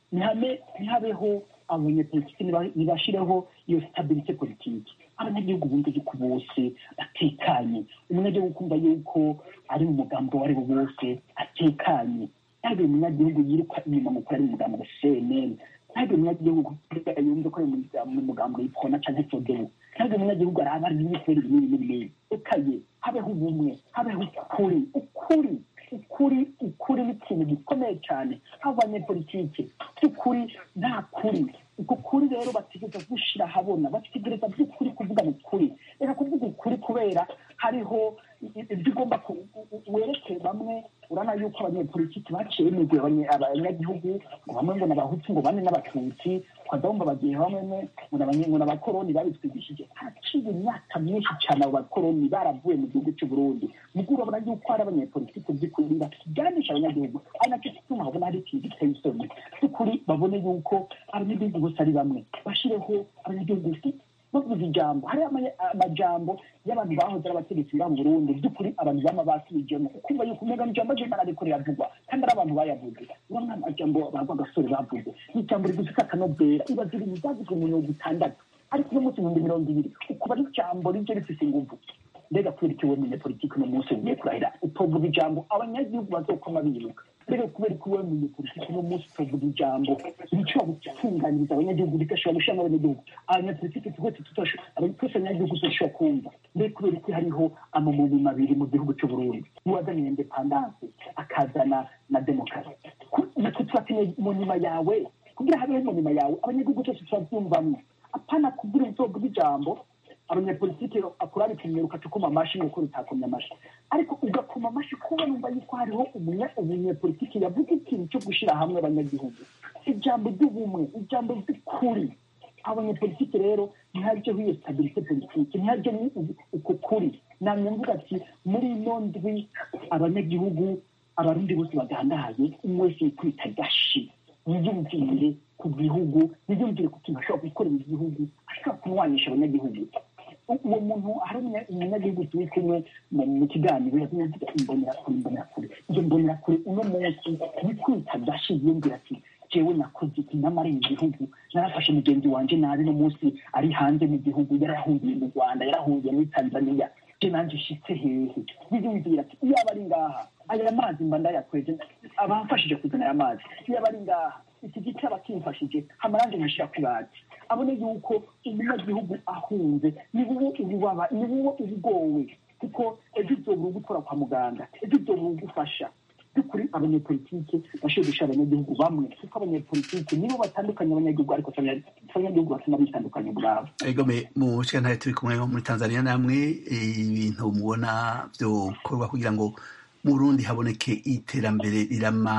ntihabeho abanyepolitiki ntibashireho iyo stabilite politiki abanyagihugu bumva yuko bose batekanye umunyagihugu kumva yuko ari mu mugambo uwo ari wo wose atekanye ntabwo umunyagihugu yiruka inyuma mu ari mu mugambo wa cnn ntabwo umunyagihugu yumva ko ari mu mugambo yipfona cyangwa fodebu ntabwo umunyagihugu araba ari ibintu binini binini ekaye habeho ubumwe habeho ukuri ukuri ukuri ukuri ni ikintu gikomeye cyane abanyepolitike by'ukuri nta kuri uko kuri rero bategereza gushyira ahabona bategereza by'ukuri kuvugana ukuri reka kuvuga ukuri kubera hariho ibyo ugomba wereke bamwe urabona yuko abanyepolitiki baciye imigwi abanyagihugu ngo bamwe ngo n'abahutu ngo bane n'abatutsi ukaza wumva bagiye bamwe ngo n'abakoroni babitwigishije haciye imyaka myinshi cyane abo bakoroni baravuye mu gihugu cy'u Burundi nubwo urabona yuko hari abanyepolitiki by'ukuri bakiganisha abanyagihugu ari nacyo gituma habona hari ikintu giteye isoni by'ukuri babone yuko abanyagihugu bose ari bamwe bashireho abanyagihugu bavuze ijambo hari amajambo y'abantu bahoze ari abategetsi ba Burundi by'ukuri abantu bama basubijemo ukumva yuko umega n'ijambo ry'Imana ariko riravugwa kandi ari abantu bayavuze urabona amajambo bagwa gasore bavuze n'ijambo rigufite akanobera ibaza ibintu byavuzwe mu mirongo itandatu ariko uno munsi ibihumbi mirongo ibiri ukuba ari ijambo rije rifise inguvu mbega kubera iki wemenye politiki uno munsi ugiye kurahira utovuga ijambo abanyagihugu bazokoma biruka mbega kubera ko wemenye politiki uno munsi utovuga ijambo rishobora gutunganyiriza abanyagihugu rigashobora gushiramo abanyagihugu abanyapolitiki twese twese abanyagihugu tuzoshobora kumva mbega kubera ko hariho amamuni abiri mu gihugu cy'u Burundi uwazaniye indepandanse akazana na demokarasi natwe turakeneye mu nyuma yawe kugira habeho mu nyuma yawe abanyagihugu twese turabyumvamo apana kugira uzovuga ijambo abanyapolitiki akurari kumwe ukacukuma amashi nuko rutakomye amashi ariko ugakoma amashi kuba numva yuko hariho umunyapolitiki yavuga ikintu cyo gushyira hamwe abanyagihugu ijambo ry'ubumwe ijambo ry'ukuri abanyapolitiki rero ntihajyeho iyo stabilite politiki ntihajye uko kuri namye mvuga ati muri ino ndwi abanyagihugu abarundi bose bagandaye umwe wese yikwita gashi yiyumvire ku gihugu yiyumvire ku kintu ashobora gukorera igihugu ashobora kumwanisha abanyagihugu uwo muntu hari umunyagihugu turi kumwe mu kiganiro yavuga imbonerakure imbonerakure iyo mbonerakure uno munsi yikwita gashi yiyumvira ati jewe nakoze iki namareye igihugu narafashe mugenzi wanje nabi no munsi ari hanze mu gihugu yarahungiye mu rwanda yarahungiye muri tanzania je nanje shitse hehe yiyumvira ati iyo aba ari ngaha aya mazi mba ndayakweje abamfashije kuzana aya mazi iyo aba ari ngaha iki giti aba kimfashije hamaranje nkashira ku bati abone yuko umunyagihugu ahunze ni wowe ububaba ni wowe ubugowe kuko ejo uzobura ugukora kwa muganga ejo uzobura ugufasha by'ukuri abanyepolitike bashobora gushyira abanyagihugu bamwe kuko abanyepolitike nibo batandukanye abanyagihugu ariko abanyagihugu batuma bitandukanye ubwabo egome mu ntare turi kumwe muri tanzania namwe ibintu mubona byokorwa kugira ngo mu burundi haboneke iterambere rirama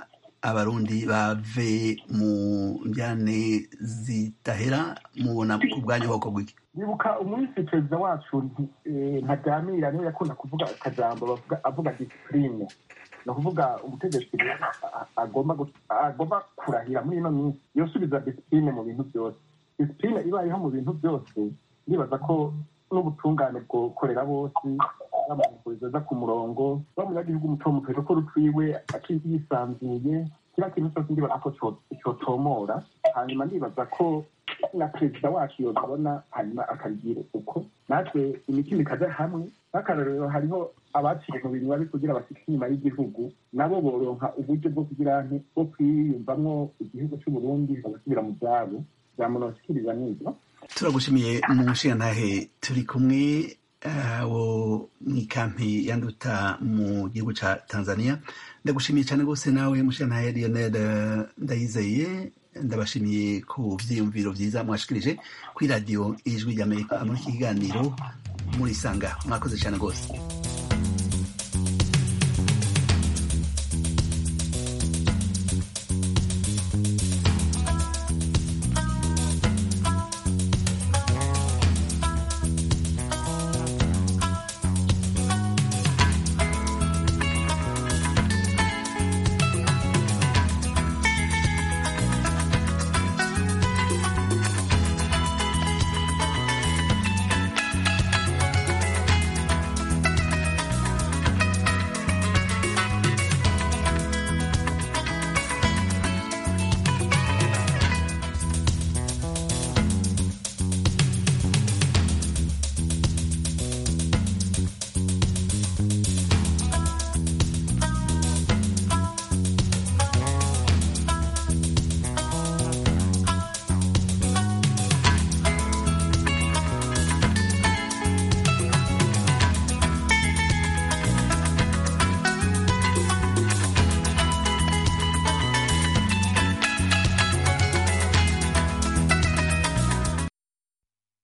abarundi bave mu njyane zidahera mubona ku bwanyu hoko gwiki nibuka umunsi perezida wacu ntaganira niwe yakunda kuvuga akajambo avuga disipurine ni ukuvuga umutegetsi agomba kurahira muri ino minsi yosubiza disipurine mu bintu byose disipurine ibayeho mu bintu byose ndibaza ko n'ubutungane bwokorera bose bamuhuriza aza ku murongo bamunyagihugu muto muto ko rutwiwe yisanzuye kiriya kintu cyose ndibaza ko cyotomora hanyuma ndibaza ko na perezida wacu yobibona hanyuma akabigira uko natwe imitima ikaja hamwe nk'akarorero hariho abaciye mu bintu babi kugira bashike inyuma y'igihugu nabo boronka uburyo bwo kugira nti bwo kwiyumvamwo igihugu c'uburundi bagasubira mu vyabo vyamunosikiriza n'ivyo turagushimiye mu nshingantahe turi kumwe wo mw'ikampi yanduta mu gihugu ca tanzania ndagushimiye cyane rwose nawe mushingantahe lionel ndayizeye ndabashimiye ku vyiyumviro vyiza mwashikirije kuri radiyo ijwi ry'amerika muri iki kiganiro murisanga mwakoze cyane rwose